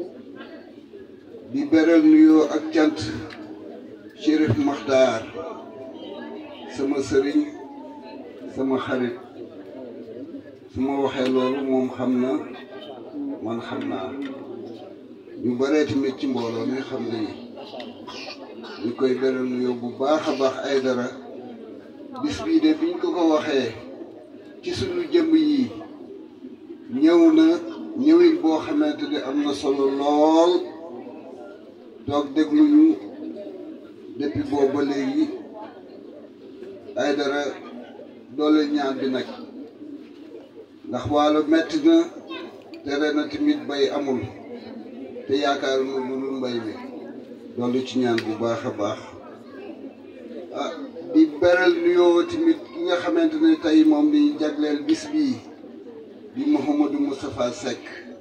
[SPEAKER 5] di beral nuyoo ak cant Chérif Makhtar sama sëriñ sama xarit su ma waxee loolu moom xam na man xam naa ñu baree tamit ci mbooloo mi xam nañu ñu koy beral nuyoo bu baax a baax ay dara bis bii de biñ ko ko waxee ci sunu jëmm yi ñëw na ñëwin boo xamante ni am na solo lool toog déglu ñu depuis boobu ba léegi ay dara doole ñaan bi nag ndax waalo metti na te ren na tamit bay amul te yaakaar na lu dul mbay mi doolu ci ñaan bu baax a baax ah di beral nuyoo tamit ki nga xamante ne tey moom di jagleel bis bii di Mouhamadou Moustapha Seck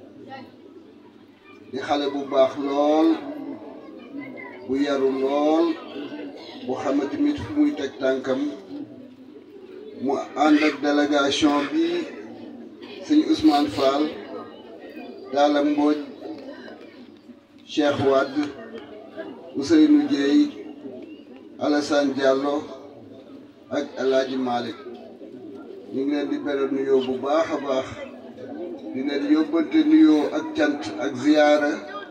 [SPEAKER 5] di xale bu baax lool bu yaru lool bu xam ne tamit fu muy teg tànkam mu ànd ak délégation bi sëñ Ousmane Fall Talla Mbodj Cheikh Wade Ousseynou Dieye Alassane Diallo ak El Hadj Malick ñu ngi leen di beral nuyoo bu baax a baax di leen yóbbante nuyoo ak cant ak ziyaara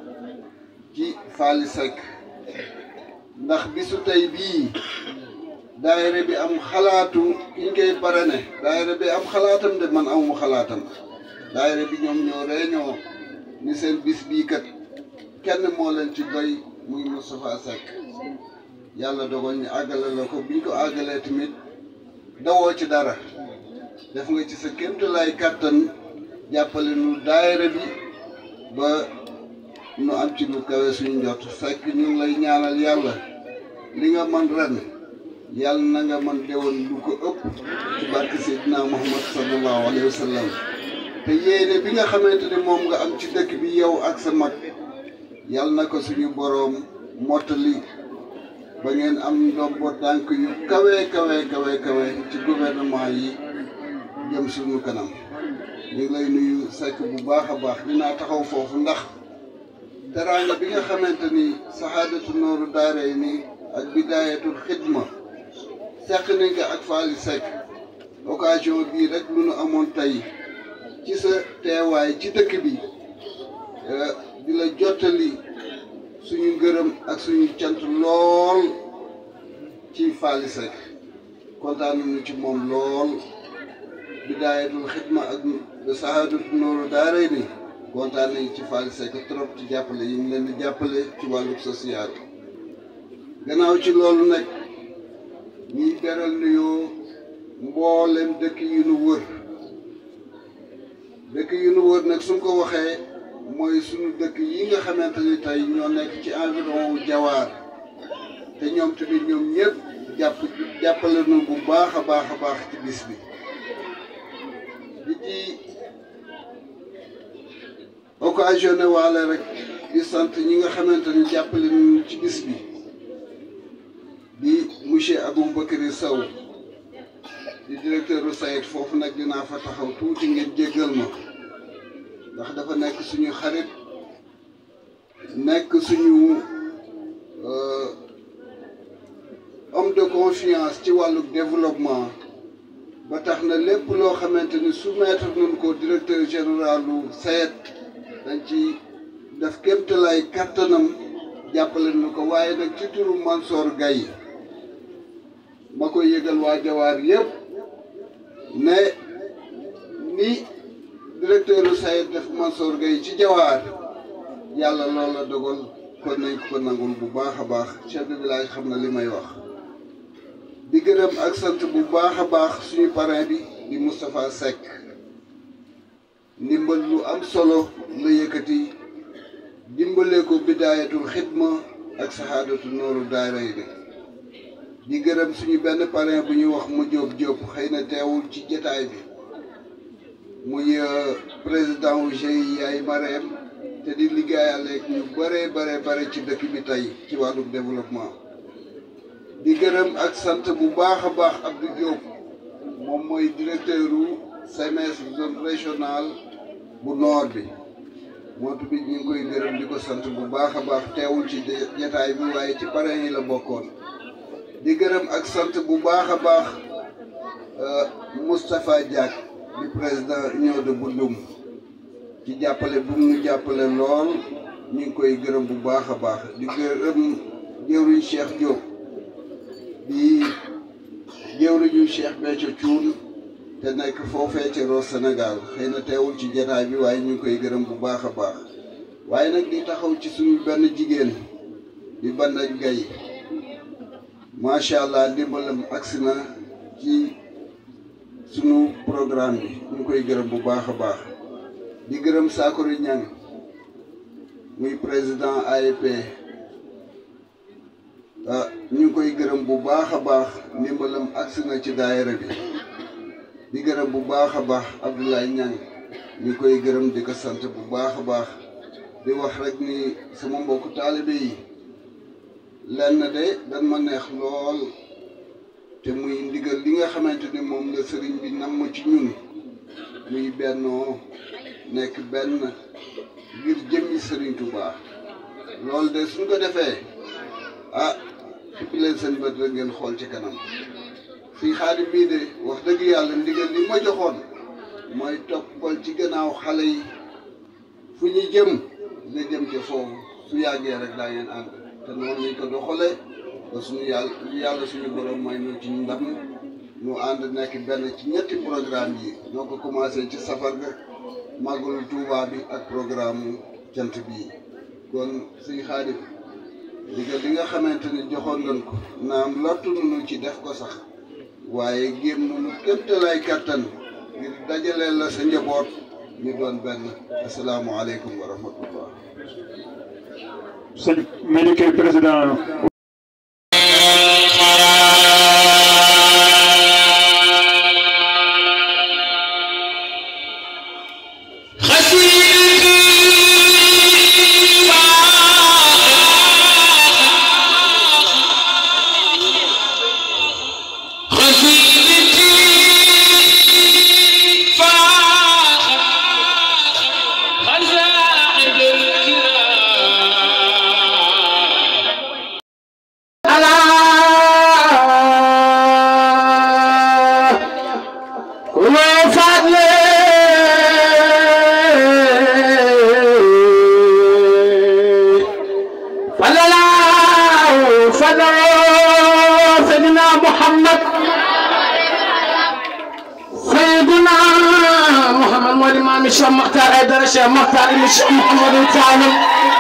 [SPEAKER 5] ci Faly Seck ndax bisu tey bii daayira bi am xalaatu ki ñu koy parrainé daayira bi am xalaatam de man amu xalaatam daayira bi ñoom ñoo réñoo ni seen bis bii kat kenn moo leen ci doy muy Moustapha Seck yàlla dogal ñu àggale la ko biñ ko àggalee tamit dawoo ci dara def nga ci sa kéemtalaay kàttan jàppale nu daayira bi ba nu am ci lu kawe suñu njot Seck ñu ngi lay ñaanal yàlla li nga man ren yàlla na nga man déwoon lu ko ëpp ci barke Seydina Muhammad sallallahu alayhi wa sallam te yéene bi nga xamante ni moom nga am ci dëkk bi yow ak sa mag yàlla na ko suñu boroom mottali ba ngeen am ndombo tànk yu kawe kawe kawe kawe ci gouvernement yi jëm suñu kanam ñu ngi lay nuyu Seck bu baax a baax dinaa taxaw foofu ndax teraanga bi nga xamante ni saxaadatu nooru daaray ni ak bidaayatul xidma seq nañ ko ak Faly Seck occasion bii rek lu nu amoon tey ci sa teewaay ci dëkk bi di la jottali suñu ngërëm ak suñu cant lool ci Faly Seck kontaan nañu ci moom lool bidaayatul xidma ak saxaadatu nooru daaray ni kontaan nañu ci Faly Seck trop ci jàppale yi mu leen di jàppale ci wàllu social gannaaw ci loolu nag ñuy beral nuyoo mboolem dëkk yu nu wër dëkk yu nu wër nag suñ ko waxee mooy suñu dëkk yi nga xamante ni tey ñoo nekk ci environ wu jawaar te ñoom tamit ñoom ñëpp jàpp jàppale nu bu baax a baax a baax ci bis bi di ci occasionné waale rek di sant ñi nga xamante ni jàppale nu ci bis bi di monsieur Aboubacry Sow di directeur u SAED foofu nag dinaa fa taxaw tuuti ngeen jéggal ma ndax dafa nekk suñu xarit nekk suñu homme de confiance ci wàllu développement ba tax na lépp loo xamante ni soumettre nañ ko directeur général lu SAED dañ ci def kéemtalaay kattanam jàppale nu ko waaye nag ci turu Mansour Gaye ma koy yëgal waa jawaar yëpp ne ni directeur u SAED def Mansour Gaye ci jawaar yàlla loolu la dogal kon nañ ko nangul bu baax a baax chef de village xam na li may wax di gërëm ak sant bu baax a baax suñu parrain bi di Moustapha Seck ndimbal lu am solo la yëkkati dimbale ko bidaayatul xidma ak saxaadatu nooru daaray bi di gërëm suñu benn parrain bu ñuy wax mu jóob jóob xëy na teewul ci jataay bi muy président wu GIE yaay Mareem te di liggéeyal ak ñu bare bare bare ci dëkk bi tey ci wàllu développement di gërëm ak sant bu baax a baax Abdou Diop moom mooy directeur u CMS zone régionale bu nord bi moo tamit ñu ngi koy gërëm di ko sant bu baax a baax teewul ci jataay bi waaye ci parrain yi la bokkoon di gërëm ak sant bu baax a baax Moustapha Diak di président union de Bundum ci jàppale bu mu jàppale lool ñu ngi koy gërëm bu baax a baax di gërëm jëwriñ Cheikh Diop di jëwriñu Cheikh Béthio Thioune
[SPEAKER 9] te nekk foofee ci Roos Sénégal xëy na teewul ci jataay bi waaye ñu ngi koy gërëm bu baax a baax waaye nag di taxaw ci suñu benn jigéen di Banda Gaye macha allah ndimbalam agsi na ci sunu programme bi ñu ngi koy gërëm bu baax a baax di gërëm Sakori Niang muy président AEP ah ñu ngi koy gërëm bu baax a baax ndimbalam agsi na ci daayira bi di gërëm bu baax a baax Abdoulaye Niang ñu ngi koy gërëm di ko sant bu baax a baax di wax rek ni sama mbokku taalibe yi lenn de dañ ma neex lool te muy ndigal li nga xamante ni moom la sëriñ bi namm ci ñun muy bennoo nekk benn ngir jëmmi sëriñ Touba loolu de suñ ko defee ah xippi leen seen bët rek ngeen xool ci kanam fii xaadim bii de wax dëgg yàlla ndigal li ma joxoon mooy toppal ci gannaaw xale yi fu ñu jëm nga jëm ca foofu su yàggee rek daa ngeen ànd te noonu lañ ko doxalee ba suñu yàlla yàlla suñu borom may ñu ci ndam ñu ànd nekk benn ci ñetti programme yi ñoo ko commencé ci safar ga màggalu Tuubaa bi ak programme jant bii kon suñu xaadim digal li nga xamante ni joxoon nañ ko naam lottu nañu ci def ko sax waaye géem nañu kéemtalaay kattan ngir dajaleel la sa njaboot ñu doon benn asalaamualeykum wa rahmatullah
[SPEAKER 10] sëñ Médiké président
[SPEAKER 4] الشيخ مختار حيدر الشيخ مختار ابن الشيخ محمد سالم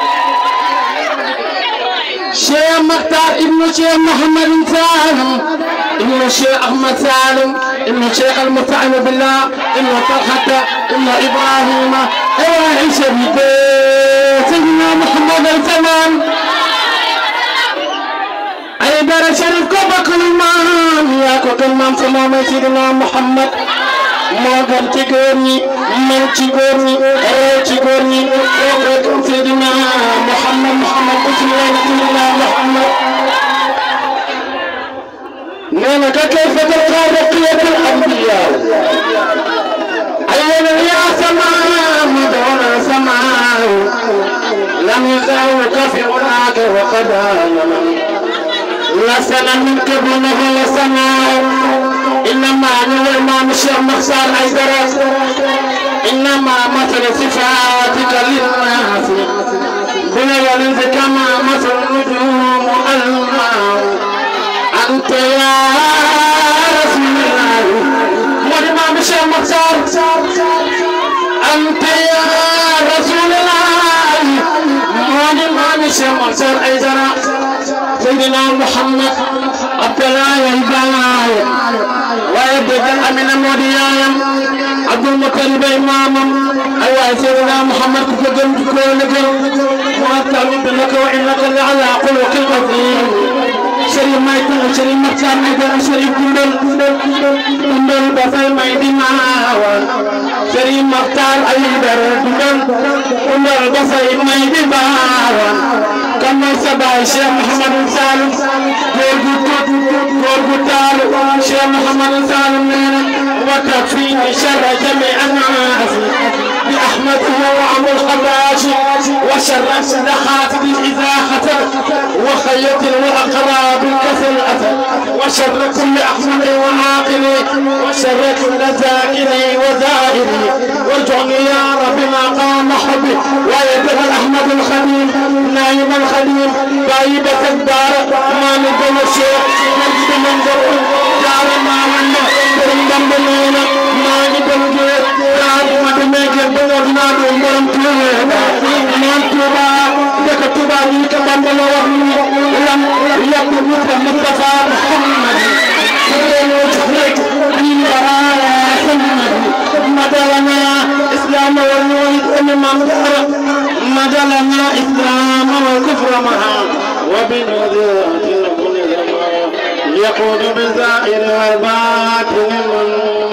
[SPEAKER 4] الشيخ مختار ابن الشيخ محمد سالم ابن الشيخ احمد سالم ابن الشيخ المستعين بالله ابن طلحه ابن ابراهيم ابراهيم شريف سيدنا محمد الزمان حيدر شريف كوبك الامام يا كوك الامام سلام سيدنا محمد moo gën ci góor ñi mën ci góor ñi réew ci góor ñi kooku Seydina Muhammad Muhammad bismillah bismillah Muhammad nee na ka kayfa talqa baqiyatul anbiya ayyana ya samaa madona samaa lam yazawka fi unaka wa qadaya لسنا من قبله لسنا إنما هو الإمام الشيخ مختار أيدرس إنما مثل صفاتك للناس بلغ كما مثل النجوم الماء أنت يا رسول الله والإمام الشيخ مختار أنت يا رسول الله والإمام الشيخ مختار أيدرس سيدنا محمد عبد الله الباي ويبدأ من موديايم عبد المطلب إمامم أيها سيدنا محمد كفدم كل جل وأتعلم لك وإنك لعلى خلق عظيم شريف ما يكون شريف مختار ميدان شريف كندل كندل بفاي ما يدينا شريف مختار أيدر كندل كندل بفاي ما يدينا كم سبع الشيخ محمد سالم góor gu taalu Cheikh Mouhamadou Saloum nee na وتكفيني شر جميع الناس بأحمده وعم الخباش وشر السلخات إذا خطر وخيط وأقراب كسل أثر وشر كل أحمد وعاقل وشر كل ذاكر وزائر وارجعني يا رب ما قام حبي ويدغ الأحمد الخليل نايم الخليل بايبة الدار ما نقول الشيخ نجد من ذوق jaara maaman ma borom Bamba nee na maa ngi dem géej yaa bu ma demee géej ba ñëw dinaa doon borom Tuuba naan Tuuba dëkk Tuuba ñu ko Bamba la wax ni lan yàpp ñu ko Mustafa Muhammad مدلنا إسلام والنويد أمام دار مدلنا إسلام والكفر معا وبنذرات كل زمان يقول بالزائر والباطل من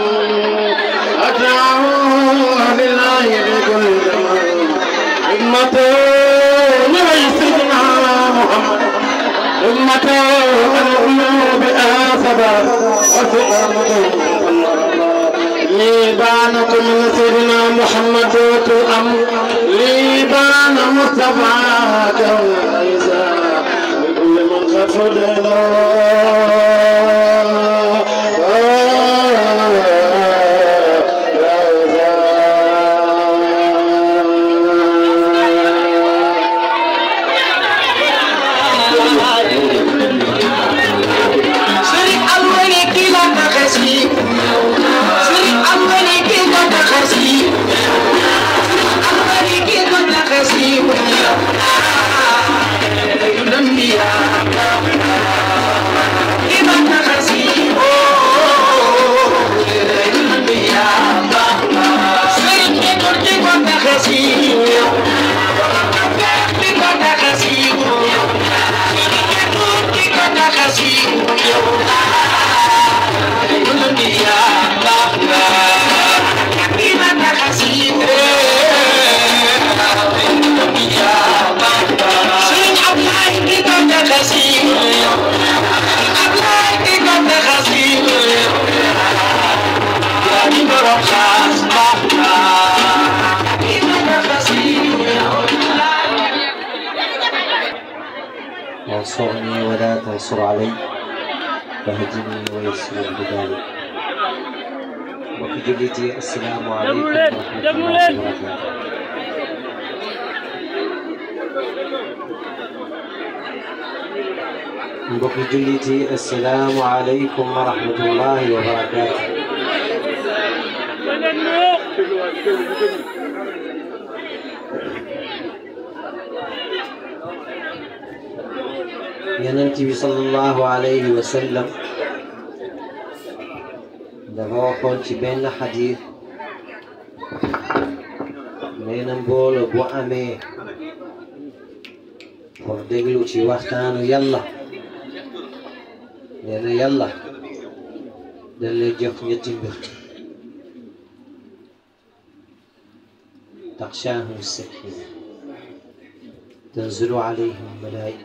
[SPEAKER 4] أدعو لله بكل زمان أمته ليسنا محمد أمته القلوب آسبا وثقل ليبانكم من سيدنا محمد أم ليبان مصطفى كون عيسى لكل من قد فضل
[SPEAKER 11] وانصرني ولا تنصر علي واهدني ويسر بذلك وفي جلدي السلام عليكم ورحمة الله وبركاته mbokki jullit yi assalaamu aleykum wa rahmatullahi wa barakaatu yonent bi sallallahu alayhi wa sallam dafa waxoon ci benn xadiis nee na mbooloo bu amee pour déglu ci waxtaanu yàlla nee na yàlla dañ lay jox ñetti mbir taxshaahum sakina tanzilu alayhim malaayika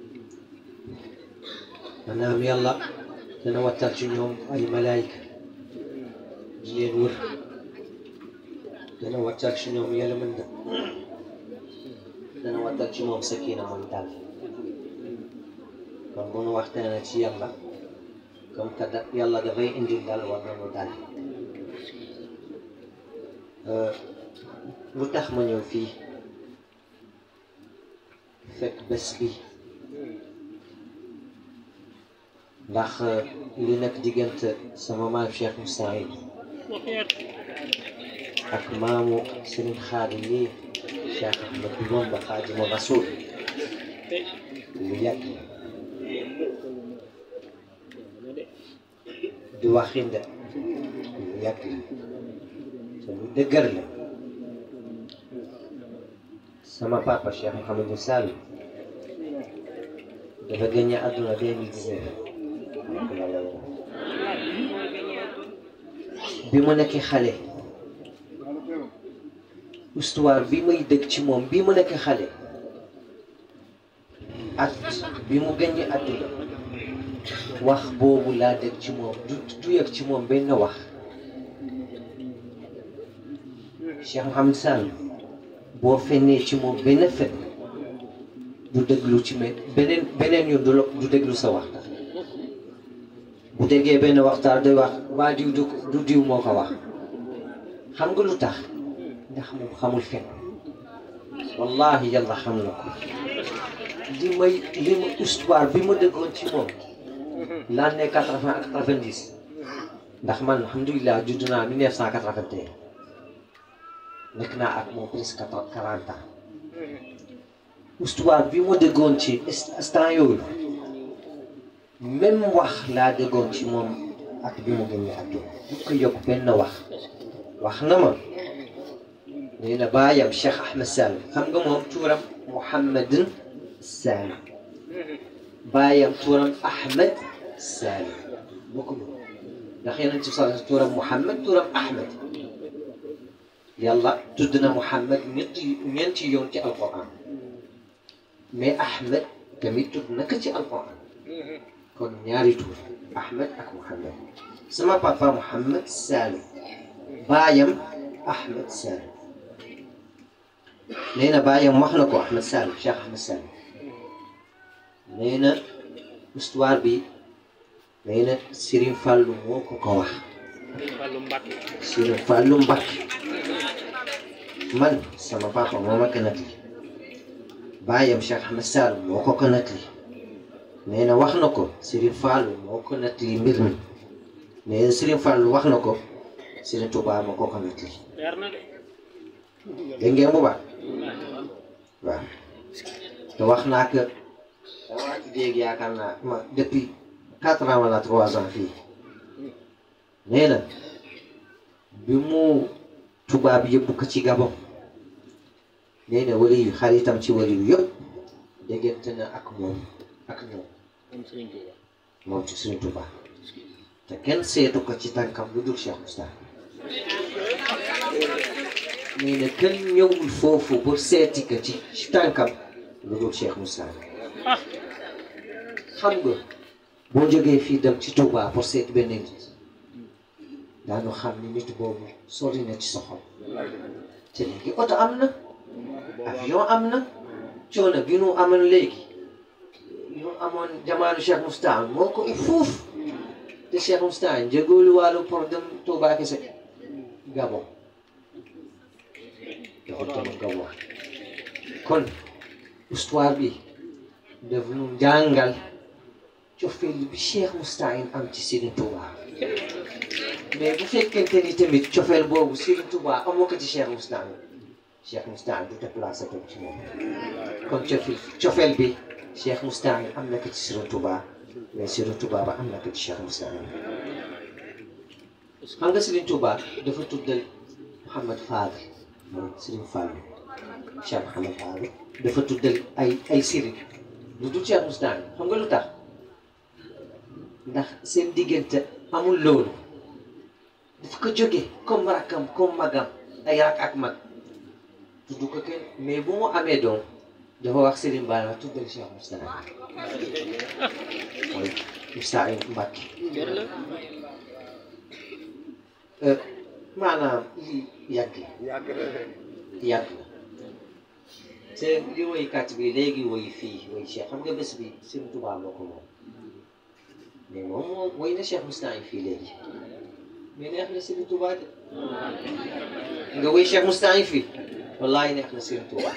[SPEAKER 11] maanaam yàlla dana wattal ci ñoom ay malaayika di leen wër dana wattal ci ñoom yërmande dana wattal ci moom sakina mooy dal kon bu nu waxtaanee ci yàlla comme que da yàlla dafay indi dal war nañu dal lu tax ma ñëw fii fekk bés bi ndax li nekk diggante sama maam Cheikh Moustahine ak maamu Serigne Khadim yi Cheikh Ahmadou Bamba Khadimu Rasul lu yàgg du waxinde lu yàgg te lu dëgër la sama papa Cheikh Mouhamadou Sall dafa gëñ àdduna deux mille dix-neuf bi mu nekk xale histoire bi muy dëgg ci moom bi mu nekk xale at bi mu gëñ àdduna wax boobu laa dégg ci moom du du yëg ci moom benn wax Cheikh Mouhamed Sall boo fennee ci moom benn fen du déglu ci me beneen beneen yoon du du déglu sa waxtaan bu déggee benn waxtaan day wax waa diw du du diw moo ko wax xam nga lu tax ndax moom xamul fen wallahi yàlla xam na ko li may li ma histoire bi ma déggoon ci moom l'année quatre-vingt ak quatre-vingt-dix ndax man alhamdulilah judd naa mille neuf cent quatre-vingt-un nekk naa ak moom presque quarante ans histoire bi ma déggoon ci instant yooyu même wax laa déggoon ci moom ak bi mu génne àdduna bu ko yokk benn wax wax na ma nee na baayam Cheikh Ahmed Salim xam nga moom tuuram Mouhamadin Salim baayam tuuram Ahmed Salim bokkuñu ndax yeneen ci sala tuuram Mouhamad tuuram Ahmed yàlla tudd na Mouhamad ñetti ñeenti yoon ci alquran mais Ahmed tamit tudd na ko ci alquran kon ñaari tuur Ahmed ak Mouhamad sama papa Mouhamad Salim baayam Ahmed Salim nee na baayam wax na ko Ahmed Salim Cheikh Ahmed Salim nee na histoire bi nee na Serigne Fallou moo ko ko wax Serigne Fallou Mbacké man sama papa moo ma ko nettali baayam Cheikh Ahmed Salim moo ko ko nettali nee na wax na ko Serigne Fallou moo ko nettali mbir mi nee na Serigne Fallou wax na ko Serigne Touba moo ko ko nettali dégg ngeen bu baax waaw te wax naa que damaa ci dégg yaakaar naa ma depuis quatre ans wala trois ans fii nee na bi mu tubaab yëpp ko ci Gabon nee na wali yu xaritam ci wali yu yëpp déggante na ak moom ak ñoom moom ci Serigne Touba te kenn seetu ko ci tànkam lu dul Cheikh Moustapha nee na kenn ñëwul foofu pour seeti ko ci ci tànkam lu dul Cheikh Moustapha xam nga boo jógee fii dem ci Touba pour seeti benn nit daanu xam ni nit boobu sori na ci sa xol te léegi oto am na avion am na coono bi nu amoon léegi ñu amoon jamaanu Cheikh Moustapha moo ko fuuf te Cheikh Moustapha njëgoolu wàllu pour dem Touba kese Gabon dafa dem Gabon kon histoire bi daf nu jàngal cofeel bi Cheikh Moustapha am ci Serigne Touba mais bu fekkente ni tamit cofeel boobu Serigne Touba amoo ko ci Cheikh Moustapha Cheikh Moustapha du déplacé toog ci moom kon cofeel cofeel bi Cheikh Moustapha am na ko ci Serigne Touba mais Serigne Touba ba am na ko ci Cheikh Moustapha xam nga Serigne Touba dafa tuddal Mouhamad Fadel mooy Serigne Fallou Cheikh Mouhamad Fadel dafa tuddal ay ay Serigne lu dul Cheikh Moustapha xam nga lu tax ndax seen diggante amul loolu dafa ko jóge comme rakkam comme magam ay rak ak mag tudd ko kenn mais bu mu amee doom dafa wax Serigne Ba la tuddal Cheikh Moustapha mooy Moustapha Mbacké maanaam lii yàgg la yàgg la te li woykat bi léegi woy fii woy Cheikh xam nga bés bi Serigne Touba moo ko moom mais moom moo woy na Cheikh Moustapha fii léegi mais neex na Serigne Touba de nga woy Cheikh Moustapha fii wallahi neex na Serigne Touba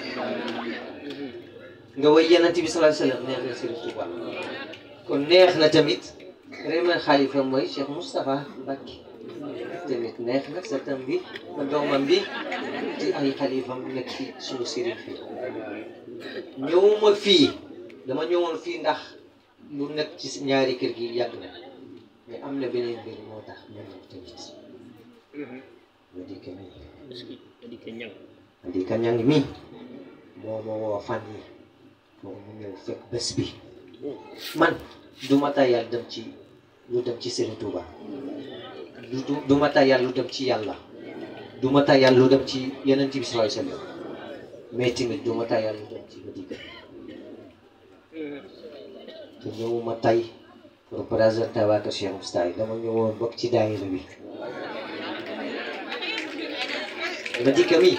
[SPEAKER 11] nga woy Yonent bi sallallahu alayhi wasallam neex na Serigne Touba kon neex na tamit vraiment xalifa mooy Cheikh Moustapha Mbacké tamit neex na sa tam bi ma doomam bi di ay xalifam nekk fi suñu sëriñ fii ñëwuma fii dama ñëwoon fii ndax lu nekk ci ñaari kër gi yàgg na mais am na beneen mbir moo tax ma ñëw tamit ma dikk mi ma dikk ñang mi moo ma woo fan yi pour mu ñëw fekk bés bi man du ma tayal dem ci lu dem ci Serigne Touba du du ma tayal lu dem ci yàlla du ma tayal lu dem ci Yonent bi sallallahu alayhi wasallam mais tamit du ma tayal lu dem ci Madina te ñëwuma tay pour présenter waa kër Cheikh Moustapha dama ñëwoon bokk ci daayira bi Madina mi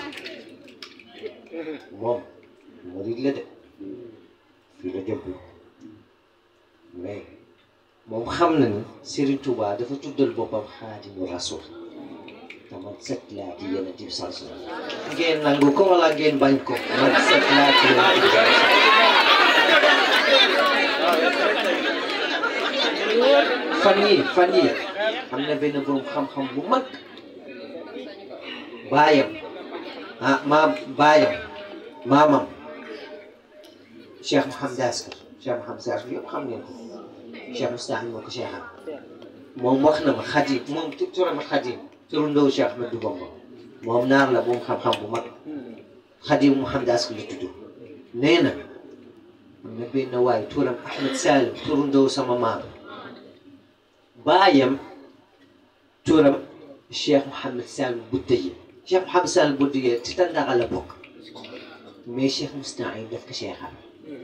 [SPEAKER 11] moom murid la de fii la jëm mais moom xam na ni Serigne Touba dafa tuddal boppam Xaadimu Rasul te man set laa ci Yonent bi sallallahu alayhi wasallam ngeen nangu ko wala ngeen bañ ko man set laa ci Yonent bi sallallahu alayhi wasallam fan yi fan yi am na benn borom xam-xam bu mag baayam ah maam baayam maamam Cheikh Mouhamed Askar Cheikh Mouhamed Askar yëpp xam ngeen ko Cheikh Moustapha moo ko Cheikh moom wax na ma Xadim moom turam Xadim turu ndaw Cheikh Ahmadou Bamba moom naar la moom xam-xam bu mag Xadim Mouhamed Askar la tudd nee na am na benn waay turam Ahmed Salim turu ndaw sama maam baayam turam Cheikh Mouhamed Salim Boudeye Cheikh Mouhamed Salim Boudeye ci Tàndaxa la bokk mais Cheikh Moustapha daf ko Cheikhaan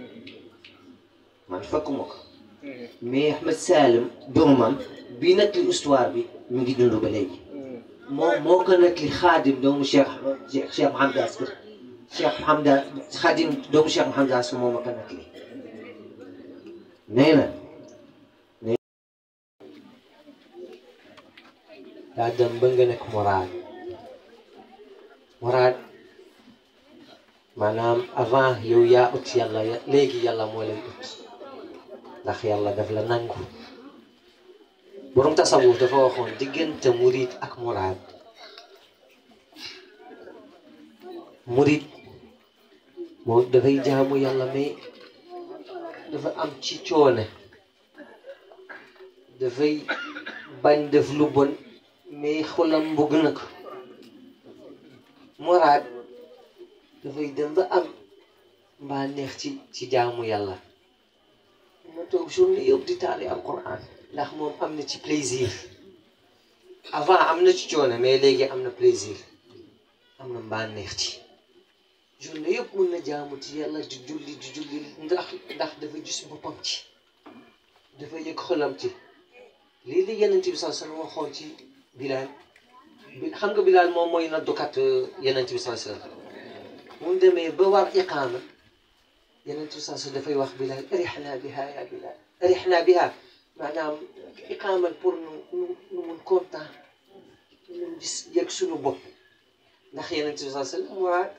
[SPEAKER 11] man fekkuma ko mais Ahmed Salim doomam bi nag li histoire bi mu ngi dund ba léegi moom moo ko nag li xaadim doomu Cheikh Cheikh Mouhamed Askar Cheikh Mouhamed xaadim doomu Cheikh Mouhamed Askar moo ma ko nag li nee na daa dem ba nga nekk moraad moraad maanaam avant yow yaa ut yàlla léegi yàlla moo lay ut ndax yàlla daf la nangu borom tasawuf dafa waxoon diggante murid ak muraad murid moom dafay jaamu yàlla mais dafa am ci coone dafay bañ def lu bon mais xolam bëgg na ko muraad dafay dem ba am mbaa neex ci ci jaamu yàlla ma toog journée yëpp di taali alquran ndax moom am na ci plaisir avant am na ci coono mais léegi am na plaisir am na mbaa neex ci journée yëpp mun na jaamu ci yàlla di julli di julli ndax ndax dafa gis boppam ci dafa yëg xolam ci lii li yenent bi saa sallam waxoon ci Bilaal bi xam nga Bilaal moom mooy naddukat yenent bi saa sallam mu demee ba war iqaama yenent bi saa sallam dafay wax Bilaal arixnaa biha ya Bilaal arixnaa biha maanaam iqaamal pour nu nu nu mun kontaan nu gis yëg suñu bopp ndax yenent bi saa sallam muraad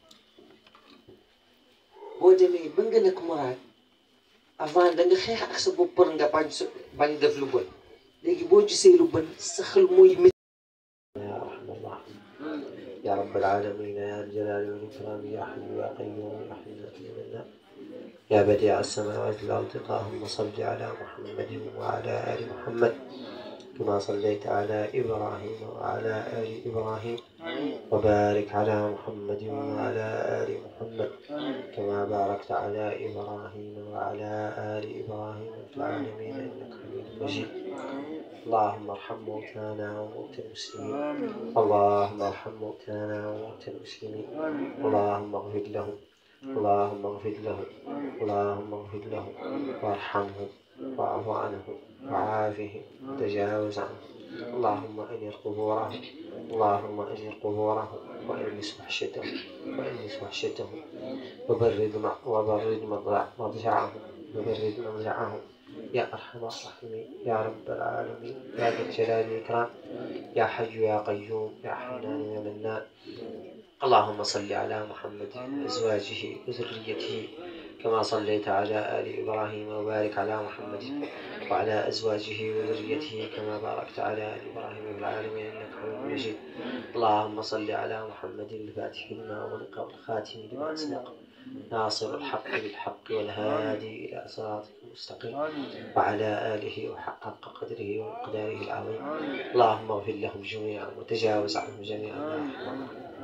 [SPEAKER 11] boo demee ba nga nekk muraad avant da nga xeex ak sa bopp pour nga bañ sa bañ def lu bon léegi boo gisee lu bon sa xel mooy métti يا رحم الله يا رب العالمين يا الجلال والإكرام يا حي يا قيوم يا حي يا يا بديع السماوات والأرض اللهم صل على محمد وعلى آل محمد كما صليت على إبراهيم وعلى آل إبراهيم وبارك على محمد وعلى آل محمد كما باركت على إبراهيم وعلى آل إبراهيم في العالمين إنك حميد مجيد اللهم ارحم موتانا وموتى المسلمين اللهم ارحم موتانا وموتى المسلمين اللهم اغفر لهم اللهم اغفر لهم اللهم اغفر لهم وارحمهم واعف عنهم وعافهم وتجاوز عنهم اللهم انر قبورهم اللهم انر قبورهم وانس وحشتهم وانس وحشتهم وبرد وبرد مضجعهم وبرد مضجعهم يا أرحم الراحمين يا رب العالمين يا ذا الجلال والإكرام يا حي يا قيوم يا حنان يا منان اللهم صل على محمد وأزواجه وذريته كما صليت على آل إبراهيم وبارك على محمد وعلى أزواجه وذريته كما باركت على آل إبراهيم في العالمين إنك حميد مجيد اللهم صل على محمد الفاتح لما أغلق والخاتم لما سبق ناصر الحق بالحق والهادي إلى صراطك المستقيم وعلى آله وحق قدره ومقداره العظيم اللهم اغفر لهم جميعا وتجاوز عنهم جميعا يا أرحم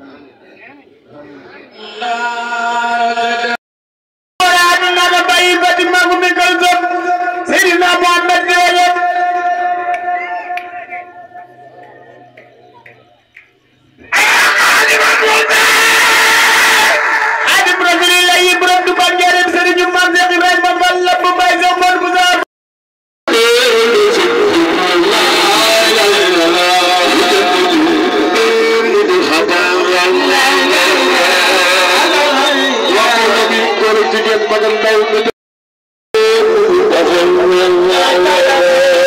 [SPEAKER 4] سيدنا محمد جوجل Xaadim Rasulillah yi borom du ban njëriñ Sëriñ Maam Seex Ibrahima Fall la bu bay sa mbon bu sa
[SPEAKER 12] jigéen mag ak ndaw